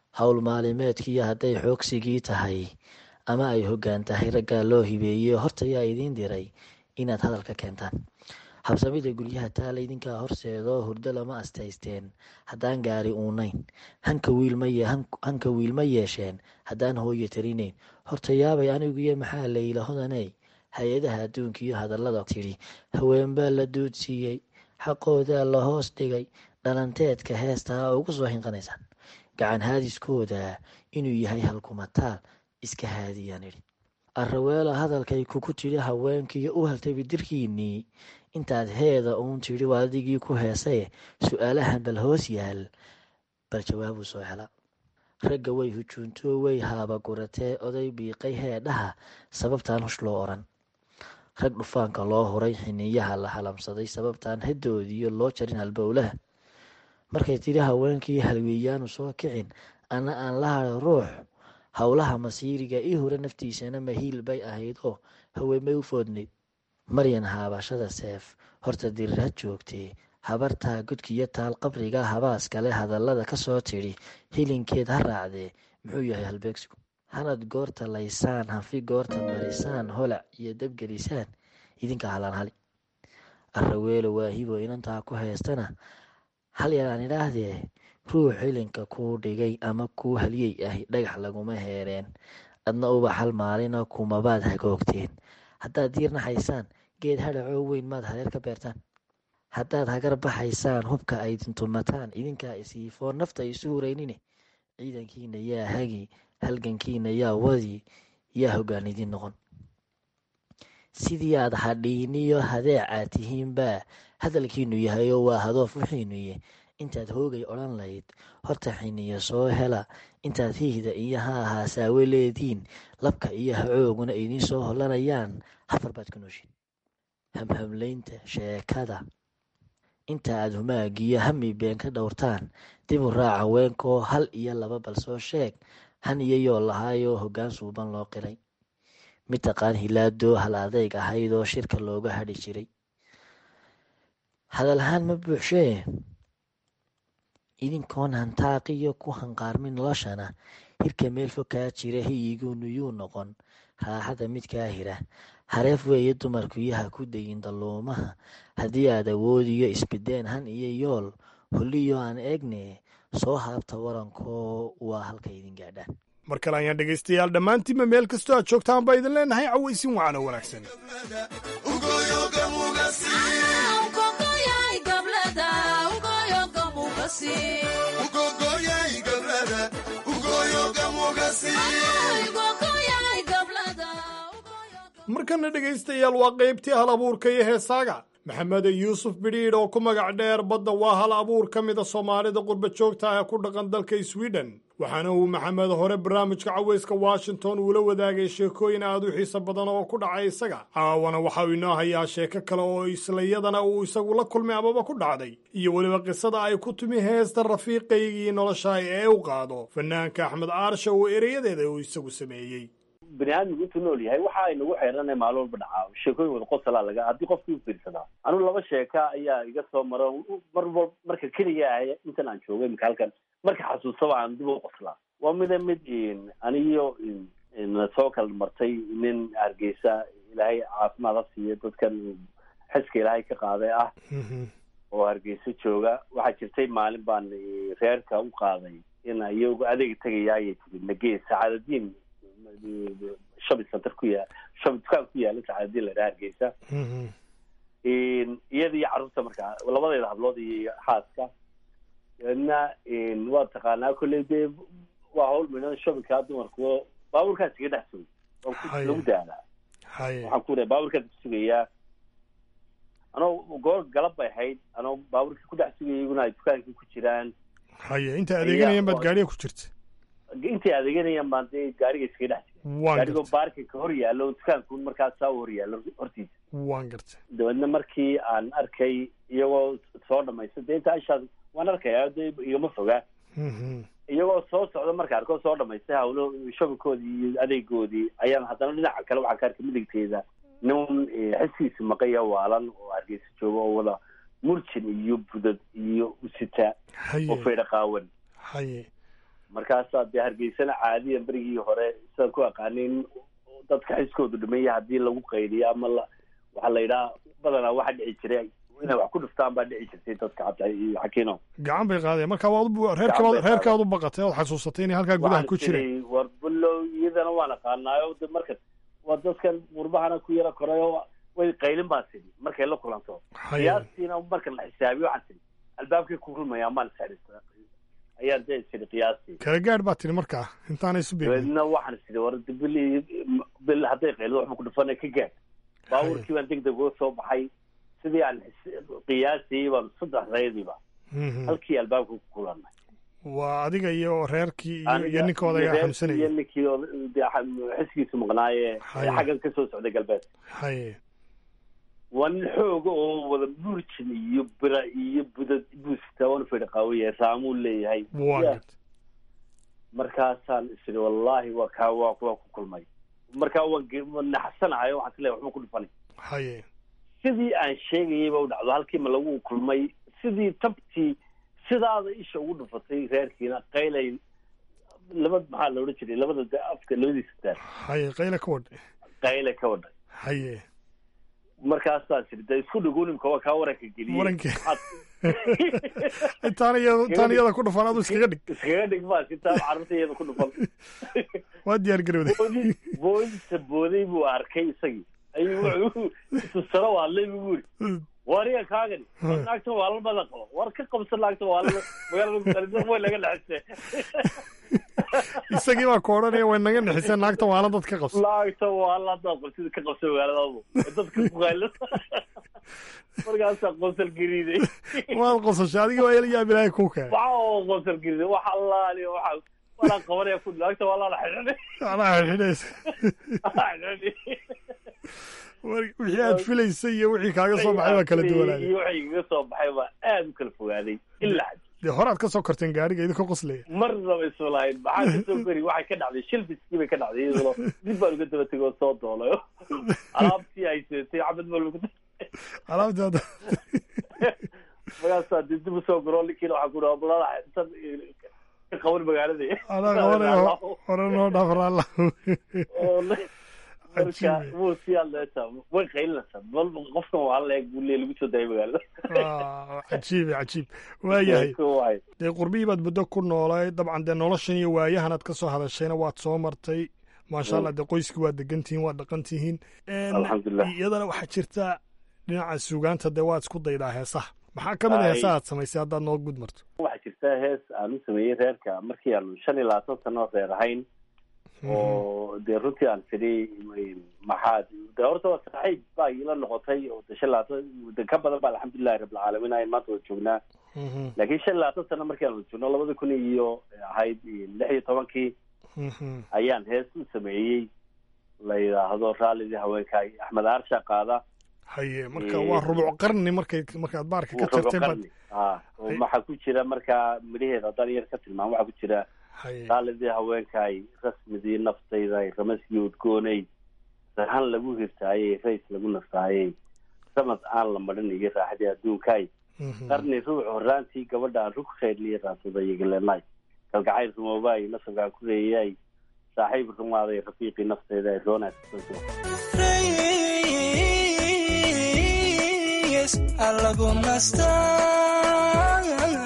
howl maalimeedkiiyo hadday xoogsigii tahay ama ay hoggaan tahay raggaa loo hibeeyey horta yaa idiin diray inaad hadalka keentaan habsamida guryaha taala idinkaa horseedoo hurdo lama astaysteen haddaan gaari uunayn hanka wiil ma yeesheen haddaan hooyo tarinayn horta yaabay aniguyo maxaa layla hodaney hay-adaha adduunka iyo hadallada tidhi haweenbaa la duudsiiyey xaqoodaa la hoos dhigay dhalanteedka heestaa ugu soo hinqanaysaan gacan haadiskooda inuu yahay halkumataal iska haadiyaan idhi arraweela hadalkay kugu tidhi haweenkiiyo u haltay bidirkiinnii intaad heeda uun tidhi waa adigii ku heesaye su-aalahan bal hoos yaal bal jawaabuu soo hela ragga way hujuuntoo way haaba guratee oday biiqay heedhaha sababtaan hush loo odhan rag dhufaanka loo huray xiniyaha la halamsaday sababtaan hadoodiyo loo jarin halbowlaha markay tidhi haweenkii halweeyaanu soo kicin ana aan la hado ruux howlaha masiiriga ii hore naftiisana mahiil bay ahayd oo haweenbay u foodnayd maryan haabashada seef horta dirir ha joogtee habartaa godkiyo taal qabriga habaas kale hadallada ka soo tidhi hilinkeed ha raacdee muxuu yahay halbeegsigu hanad goorta laysaan hanfi goorta marisaan holac iyo dabgelisaan idinka halaan hali arraweelo waahibo inantaa ku heestana hal yaraan idhaahdee ruux hilinka kuu dhigay ama kuu haliyey ahi dhagax laguma heereen adna uba hal maalina kumabaad hagoogteen haddaad diirnaxaysaan geed hadhacoo weyn maad hareer ka beertaan haddaad hagar baxaysaan hubka ay dintumataan idinkaa isiifoo nafta isu huraynine ciidankiina yaa hagi halgankiina yaa wadi yaa hoggaan idin noqon sidii aad hadhiiniyo hadeecaad tihiinbaa hadalkiinu yahayoo waa hadoof wixiinuye intaad hoogay odhan layd horta xiniya soo hela intaad hiihda iyo ha ahaasaawe leediin labka iyo hacooguna idiin soo hollanayaan hafar baad ku nooshin hamhamlaynta sheekada inta aad humaagiyo hami been ka dhowrtaan dib u raaca weenkoo hal iyo laba bal soo sheeg han iyo yoo lahaayoo hoggaan suuban loo qiray mid taqaan hilaadoo hal adeyg ahaydoo shirka looga hadhi jiray hadalahaan ma buuxshee idinkoon hantaaqiyo ku hanqaarmin noloshana hirka meel fog kaa jira hiyiguunu yuu noqon raaxada mid kaa hira hareef weeye dumarkuyaha ku dayin dalluumaha haddii aad awoodiyo isbideen han iyo yool holliyo aan eegne soo haabta warankoo waa halka idin gaadhaan mar kale ayaan dhegaystayaal dhammaantiinba meel kastoo aad joogtaan baa idin leenahay cawaysin wacano wanaagsan markana dhegaystayaal waa qaybtii hal abuurka iyo heesaaga maxamed yuusuf bidhiidh oo ku magac dheer badda waa hal abuur ka mida soomaalida qurba joogta ah ee ku dhaqan dalka sweden waxaana uu maxamed hore barnaamijka cawayska washington uula wadaagay sheekooyin aad u xiiso badan oo ku dhacay isaga caawana waxa uu inoo hayaa sheeko kale oo islayadana uu isagu la kulmay amaba ku dhacday iyo weliba qisada ay ku timi heesta rafiiqaygii nolosha ee u qaado fanaanka axmed aarsha oo ereyadeeda uu isagu sameeyey bani aadmigu intuu nool yahay waxa ay nagu xeeranay maalin walba dhacaa sheekooyin wada qosalaa laga haddii qofkii u fiirsadaa anigu laba sheeka ayaa iga soo maro mar wal marka keliga ah intan aan joogay imika halkan marka xasuusaba aan dib u qoslaa waa mida mid aniyo soo kala martay nin hargeysa ilaahay caafimaad ha siiyo dadkan xiska ilaahay ka qaaday ah oo hargeysa jooga waxaa jirtay maalin baan reerka u qaaday in iyagu adeega tegaya ayay tiri nagee sacaadadiin shopping center ku yaa shopping dukaan ku yaala sacaadadiin la dhaha hargeysa iyada iyo carruurta markaa labadeeda hablood iyo xaaska na waa taqaanaa kolley dee waa hawl midhan shoppingkaa dumarku baabuurkaas iga dhex sugay waa lagu daalaa waxaan ku lehay baabuurkaas ku sugayaa anoo goor galab bay ahayd anoo baabuurkii ku dhex sugaya iyaguna ay dukaankii ku jiraan haye inta adeeganayaan baad gaariga ku jirta intay adeeganayaan baan dee gaariga iskaga dhex jira gaarigoo baarkinka hor yaallo dukaanku markaas saa u hor yaallo hortiisa waan gartay dabeedna markii aan arkay iyagoo soo dhamaysta dee inta ishaas waan arkayaa de igama fogaa iyagoo soo socda marka arkoo soo dhamaystay hawlo shobankoodii iyo adeegoodii ayaan haddana dhinaca kale waxaan ka arkay midigteeda nin xiskiisa maqaya waalan oo hargeysa jooga oo wada murjin iyo budad iyo usita oo faydha qaawan haye markaasaa dee hargeysana caadiyan berigii hore sidaan ku aqaanin dadka xiskoodu dhimaya haddii lagu qaydiyo ama la waxaa la yidhaha badanaa waxa dhici jiray inay wax ku dhuftaan baa dhici jirtay dadka cabdi iyo xakiino gacan bay qaadeen marka waad u- reerkaad reerkaad u baqatay ood xasuusatay inay halkaa gudaha ku jireen war bulow iyadana waan aqaanaayo de marka waa dadkan qurbahana ku yara korayo way qaylin baa tidhi markay la kulanto Haya. qiyaastiina marka la xisaabiyo waxaan tidhi albaabkay ku rumayaa maan isxidhista ayaan dee tidhi qiyaastii kala gaadh baa tiri markaa intaanay isu beegin dabeedna waxaan tidhi war de bil bil hadday qaylido waxba ku dhufana ka gaad baabuurkii baan deg deg uga soo baxay sidii aan xis- qiyaastii baan saddexdaydiiba Mhm. halkii albaabka ku kulannay waa adiga iyo reerkii iyo Aniga iyo ninkooda iyo ayaa reerkii xamsanayay iyo ninkii oo dee xa- xisgiisu maqnaaye Haya. xaggan ka soo socday galbeed haye waa nin xooga oo wada burjin iyo bira iyo budad buusita waana fedha qaawaya raamuu leeyahay waa Ya. gad markaasaan isiri wallaahi waa kaa waa waa ku kulmay markaa waan ge- waan naxsanahay waxaan is leeyahay waxba ku dhufanay haye sidii aan sheegayay ba u dhacdo halkii ma lagu kulmay sidii tabtii sidaada isha ugu dhufatay reerkiina qaylay laba maxaa la odhan jiray labada de- afka labadiisa daar haye qayle ka wadhay qayle ka wadhay haye markaasaan tiri de isku dhagoonimka waa kaa waranka geliyey Waranka. Waxaad- intaan iyada intaan iyada ku dhufan adu iskaga dhig iskaga dhig baa sitaa carruurta iyada ku dhufan waa diyaar garowday boodi boodisa booday buu arkay isagii ayuu wuxuu tusaro waadlay buu yiri wariga kaagani war naagta waa la badan qabo war ka qabsa naagta waa la magaalada muqdisho way laga dhexisay isagii baa ku odhanaya way naga nixiseen naagta waala dad ka qabso naagta waa la dad qabsida ka qabsa magaaladaadu dadka ku qaylo markaasaa qosol gariiday waad qosashay adigii waa ila yaab ilaahay kuu keenay waxa oo qosol gariiday waxa allaali waxa walaa qabanaya ku naagta waa la xidhanay anaa xidhinaysa War- wixii aad filaysay iyo wixii kaaga soo baxay baa kala duwanaaday iyo wixii kaga soo baxay baa aad u kala fogaaday ilaa dee horaad ka soo korteen gaariga idinkoo qoslaya marnaba isma lahayn maxaa ka soo gori waxay ka dhacday shilbiskii bay ka dhacday iyadoo dib baan uga daba tegay oo soo doolayo alaabtii ay seetay cabad baa lagu alaabtii hadda markaasaa dib dib usoo goro ninkiina waxaa ku dhaha balada intan ka qaban magaalada anaa qabanaya hore noo dhaafraalla oo le- marka wuu sii hadleeta way qaylinaysaa bal qofkan waa la eeg buu lee lagu soo daayay magaalada Ah, cajiib cajiib waayahay Waay. dee qurbihii baad muddo ku noolay dabcan dee noloshan iyo waayahan aad ka soo hadashayna waad soo martay maasha allah dee qoyskii waad degan tihiin waad dhaqan tihiin En, Alxamdulilah. iyadana waxaa jirta dhinaca suugaanta dee waad isku daydaa heesaha maxaa ka mid a Ay. heesaha aad samaysay haddaad noo gud marto waxaa jirta hees aan u sameeyey reerka markii aanu shan iyo labaatan sano reer ahayn oo dee runtii aan tidhi maxaad de horta waa saaxiib baa ila noqotay oo de shan labaatan de ka badan ba alxamdulilahi rabbilcaalamiin ayn maanta wada joognaa laakiin shan iyo labaatan sano markii aan wada joogno labada kun iyo ahayd lix iyo tobankii ayaan hees u sameeyey la yidhaahdo raallidii haweenka axmed aarsha qaada haye marka waa rubuc qarni markay markaad baarka ka jartay baad qarni ah oo waxaa ku jira markaa midhaheeda haddaan yar ka tilmaamo waxaa ku jira haye raalidii haweenkaay rasmidii naftayday ramaskii udgoonay rahan lagu hirtaayey rays lagu nastaayey samad aan la marin iyo raaxadii adduunkaay qarni ruuc horaantii gabadha aan rug khayrliya raasada yagalenay kalgacayl rumoobaay nasabkaan ku reeyay saaxiib rumaaday rafiiqii naftayda ay roonaas Rays alagu nastaa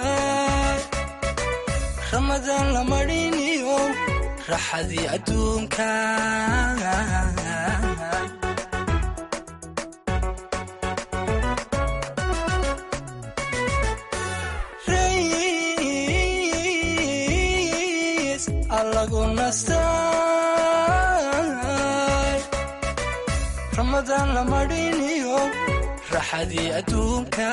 ramadaan la mariniyo raxadii adduunka Rays alagu nastaa ramadaan la mariniyo raxadii adduunka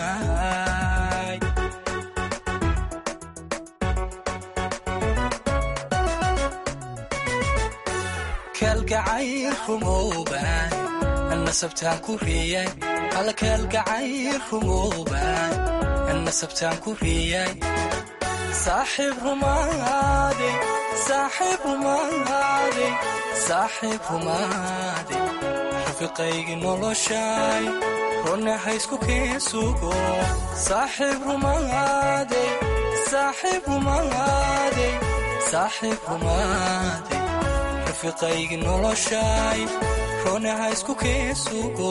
kalgacayl rumooban nasabtaan ku riyay hal kalgacayl rumooban nasabtaan ku riyay saaxiib rumaade saaxiib rumaade saaxiib rumaade rafiqaygii noloshay runa haysku keen sugo saaxiib rumaade saaxiib rumaade saaxiib rumaaday rafiiqaygi noloshay roonaha isku keesugo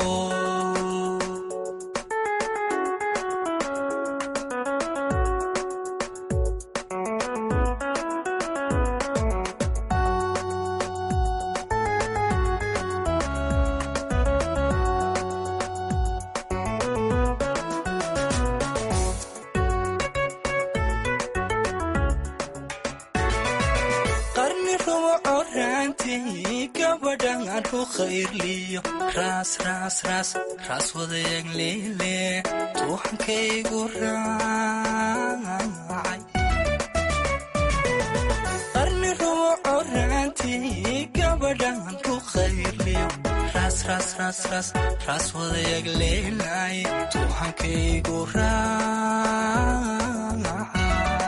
qarni rubuco raantii gabadhan ku khayrliyo raas raas raas raas wadayaag leele tuuxankaygu raacay qarni rubuco raantii gabadhan ku khayrliyo raas raas raas raas raas wadayaag leelay tuuxankaygu raacay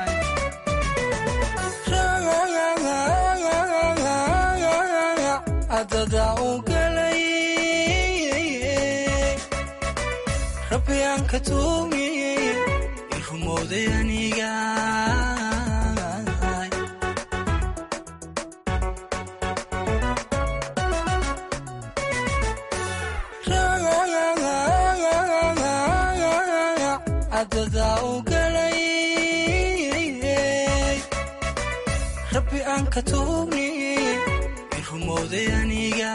adada u galay rabbi aan ka tuugay i rumowday aniga adada u galay rabbi aan ka tuugay i rumowday aniga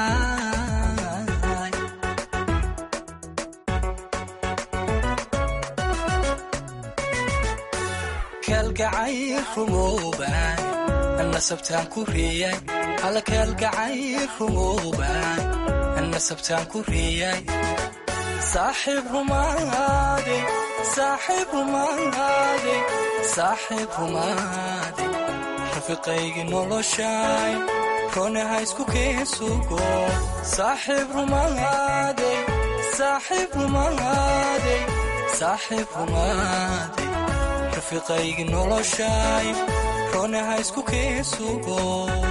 kaalgacay rumowbaan nasabtaan ku riyay alla kaalgacay rumowbaan nasabtaan ku riyay saaxiib rumaade saaxiib rumaade saaxiib rumaade rafiiqaygi noloshay roonaha isku keesugo saaxiib rumaade saaxiib rumaade saaxiib rumaade rafiiqaygi noloshay roonaha isku keesugo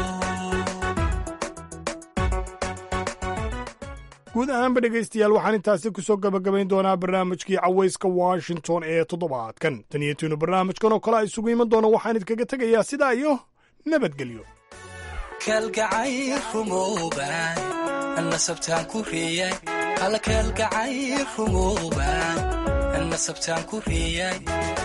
guud ahaanba dhegaystayaal waxaan intaasi ku soo gabagabayn doonaa barnaamijkii cawayska washington ee toddobaadkan tan iyo tiinu barnaamijkan oo kale a isugu iman doono waxaan idinkaga tegayaa sidaa iyo nabadgelyo kaalgacay rumowbaan nasabtaan ku riyay alla kaalgacay rumowbaan nasabtaan ku riyay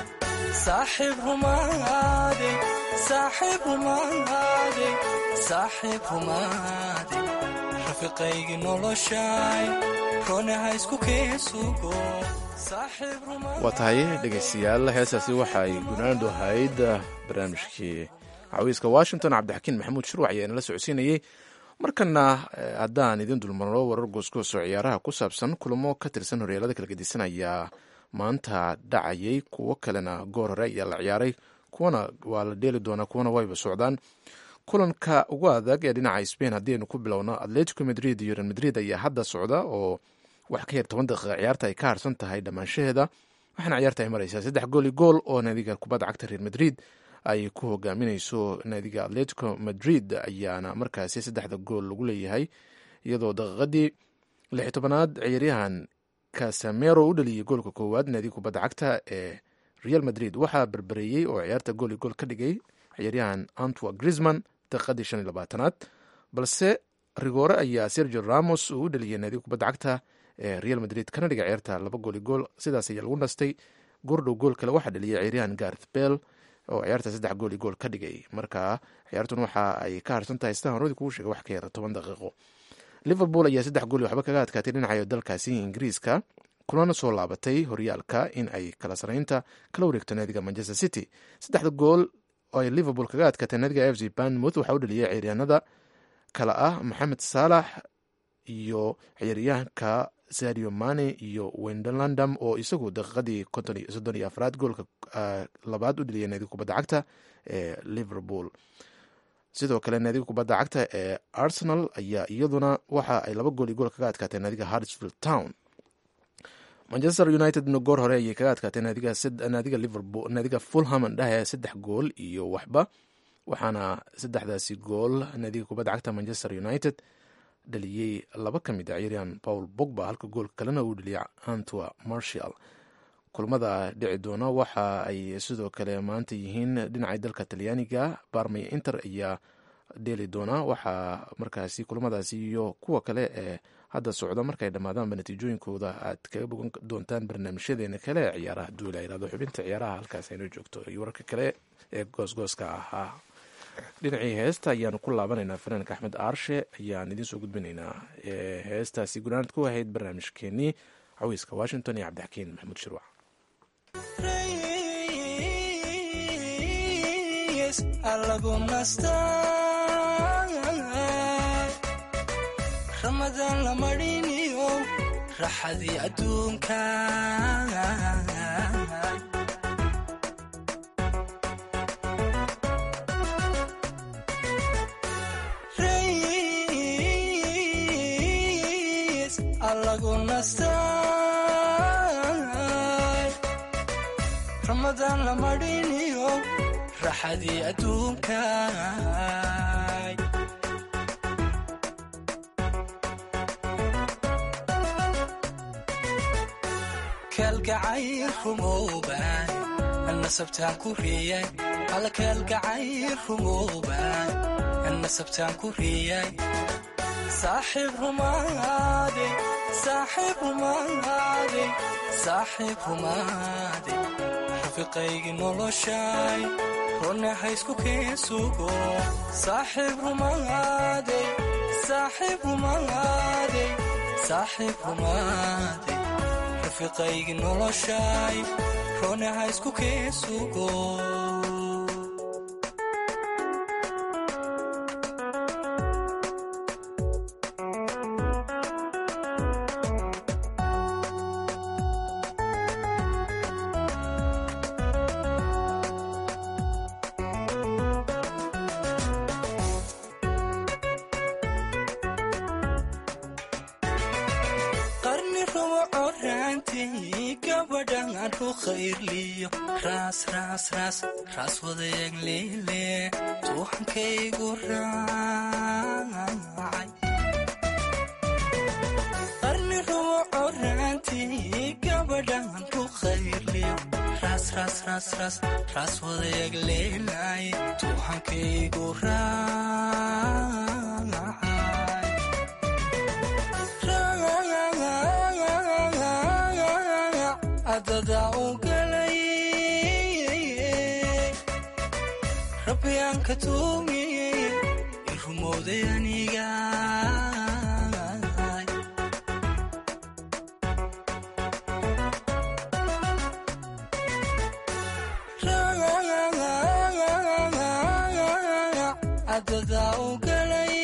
saaxiib rumaade saaxiib rumaade saaxiib rumaade rafiiqaygi noloshay roonaha isku keesugo saaxiib rumaade waa tahay dhegaystayaal heestaasi waxay gunaandu ahayd barnaamijkii cawiiska washington cabdixakiin maxamuud shuruuc ayaa inala socodsiinayey markana haddaan idin dulmarno warar goosgoosoo ciyaaraha ku saabsan kulamo ka tirsan horyaalada kala gedisanaya maanta dhacayay kuwo kalena goor hore ayaa la ciyaaray kuwana waa la dheeli doonaa kuwana wayba socdaan kulanka ugu adag ee dhinaca spain haddii aynu ku bilowno atletico madrid iyo real madrid ayaa hadda socda oo wax ka yar toban daqiiqa ciyaarta ay ka harsan tahay dhammaanshaheeda waxaana ciyaarta ay maraysaa saddex gool i gool oo naadiga kubadda cagta real madrid ay ku hogaaminayso naadiga atletico madrid ayaana markaasi saddexda gool lagu leeyahay iyadoo daqiiqadii lix tobanaad ciyaaryahan casamero u dhaliyey goolka koowaad naadiga kubadda cagta ee real madrid waxaa berbereeyey oo ciyaarta gool i gool ka dhigay ciyaaryahan antwa grisman daqiiqadii shan iyo labaatanaad balse rigoore ayaa sergio ramos uu u dhaliyay naadiga kubadda cagta ee real madrid kana dhiga ciyaarta laba gool i gool sidaas ayaa lagu nastay goordhow gool kale waxaa dhaliyay ciyaaryahan garth bell oo ciyaarta saddex gool i gool ka dhigay marka ciyaartun waxa ay ka harsan tahay sidaan horadii kugu sheegay wax ka yara toban daqiiqo liverpool ayaa saddex gool waxba kaga adkaatay dhinaca dalkaasi ingiriiska kulana soo laabatay horyaalka in ay kala saraynta kala wareegto naadiga manchester city saddexda gool oo ay liverpool kaga adkaatay naadiga f c banmouth waxaa u dhaliyay ciyaaryahanada kale ah maxamed saalax iyo ciyaaryahanka sadio mane iyo wendelandam oo isagu daqiiqadii soddon iyo afraad goolka labaad u dhaliyay naadiga kubadda cagta ee liverpool sidoo kale naadiga kubadda cagta ee arsenal ayaa iyaduna waxa ay laba gool iyo gool kaga adkaatay naadiga hartsfield town manchester unitedna goor hore ayay kaga adkaatay naadiga liverpool naadiga fulham andhahe saddex gool iyo waxba waxaana saddexdaasi gool naadiga kubadda cagta manchester united dhaliyey laba ka mid a ciyaaryahan paul bogba halka goolka kalena uu dhaliyay antwa marshall kulmada dhici doona waxa ay sidoo kale maanta yihiin dhinacay dalka talyaaniga barmay inter ayaa dheeli doona waxaa markaasi kulmadaasi iyo kuwa kale ee hadda socda markay dhammaadaanba natiijooyinkooda aad kaga bogan doontaan barnaamijyadeena kale ee ciyaaraha duula irado xubinta ciyaaraha halkaas aynu joogto iyo wararka kale ee goosgooska ahaa dhinacii heesta ayaanu ku laabanaynaa fanaanka axmed aarshe ayaan idiin soo gudbinaynaa heestaasi gunaanad ku ahayd barnaamijkeenii cawiiska washington iyo cabdixakiin maxamuud shirwac ramadaan la mariniyo raxadii adduunka rays allagu nastay ramadaan la mariniyo raxadii adduunka kalgacayl rumooban nasabtaan ku riyay hal kalgacayl rumooban nasabtaan ku riyay saaxiib rumaade saaxiib rumaade saaxiib rumaade rafiqaygi noloshay ronna haysku keen sugo saaxiib rumaade saaxiib rumaade saaxiib rumaade rafiqaygi noloshay ronna haysku keen sugo qarni rumo oraantii gabadhan ru khayrliyo raas raas raas raas wadayaag leele tuuxankaygu raacay qarni rumo oraantii gabadhan ru khayrliyo raas raas raas raas raas wadayaag leelay tuuxankaygu raacay adada u galay rabbi aan ka tuugiyey in rumowday aniga adada u galay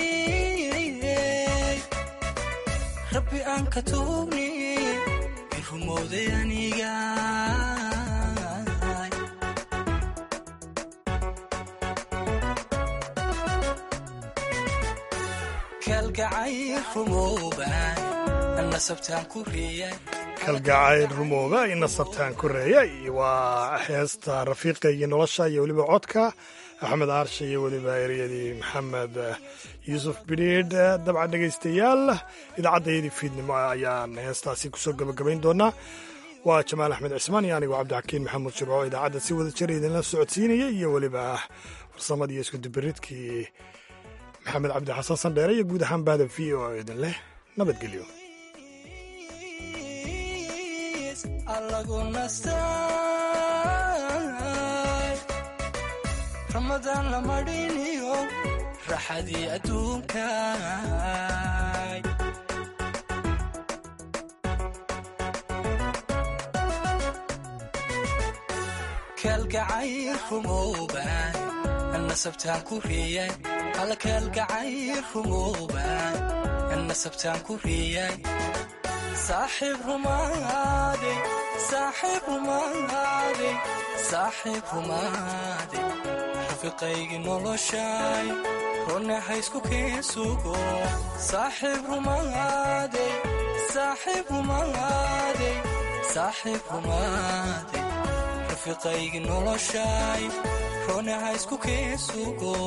rabbi aan ka tuugniye in rumowday aniga kalgacayl rumooban nasabtaan ku riyay kalgacayl rumooba ina sabtaan koreeyay waa heesta rafiiqa iyo nolosha iyo weliba codka axmed aarshe iyo weliba eryadii maxamed yuusuf bidhiidh dabcan dhegaystayaal idaacaddayadii fiidnimo ayaan heestaasi kusoo gabagabayn doonaa waa jamaal axmed cismaan iyo anigoo cabdixakiin maxamuud shirco idaacadda si wada jir idinla socodsiinaya iyo weliba farsamadii iyo iskudubaridkii maxamed cabdi xasan sandheere iyo guud ahaan bahda v o idin leh nabadgelyo allagu nastay ramadaan la mariniyo raxadii adduunka kalgacayl rumooban nasabtaan ku riyay hal kalgacayl rumooban nasabtaan ku riyay saaxiib rumaade saaxiib rumaade saaxiib rumaade rafiqaygi noloshay ronna haysku keen sugo saaxiib rumaade saaxiib rumaade saaxiib rumaade rafiqaygi noloshay ronna haysku keen sugo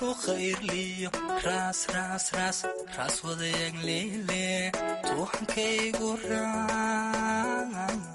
ku khayrliyo raas raas raas raas wadayagliile tuuxankaygu raac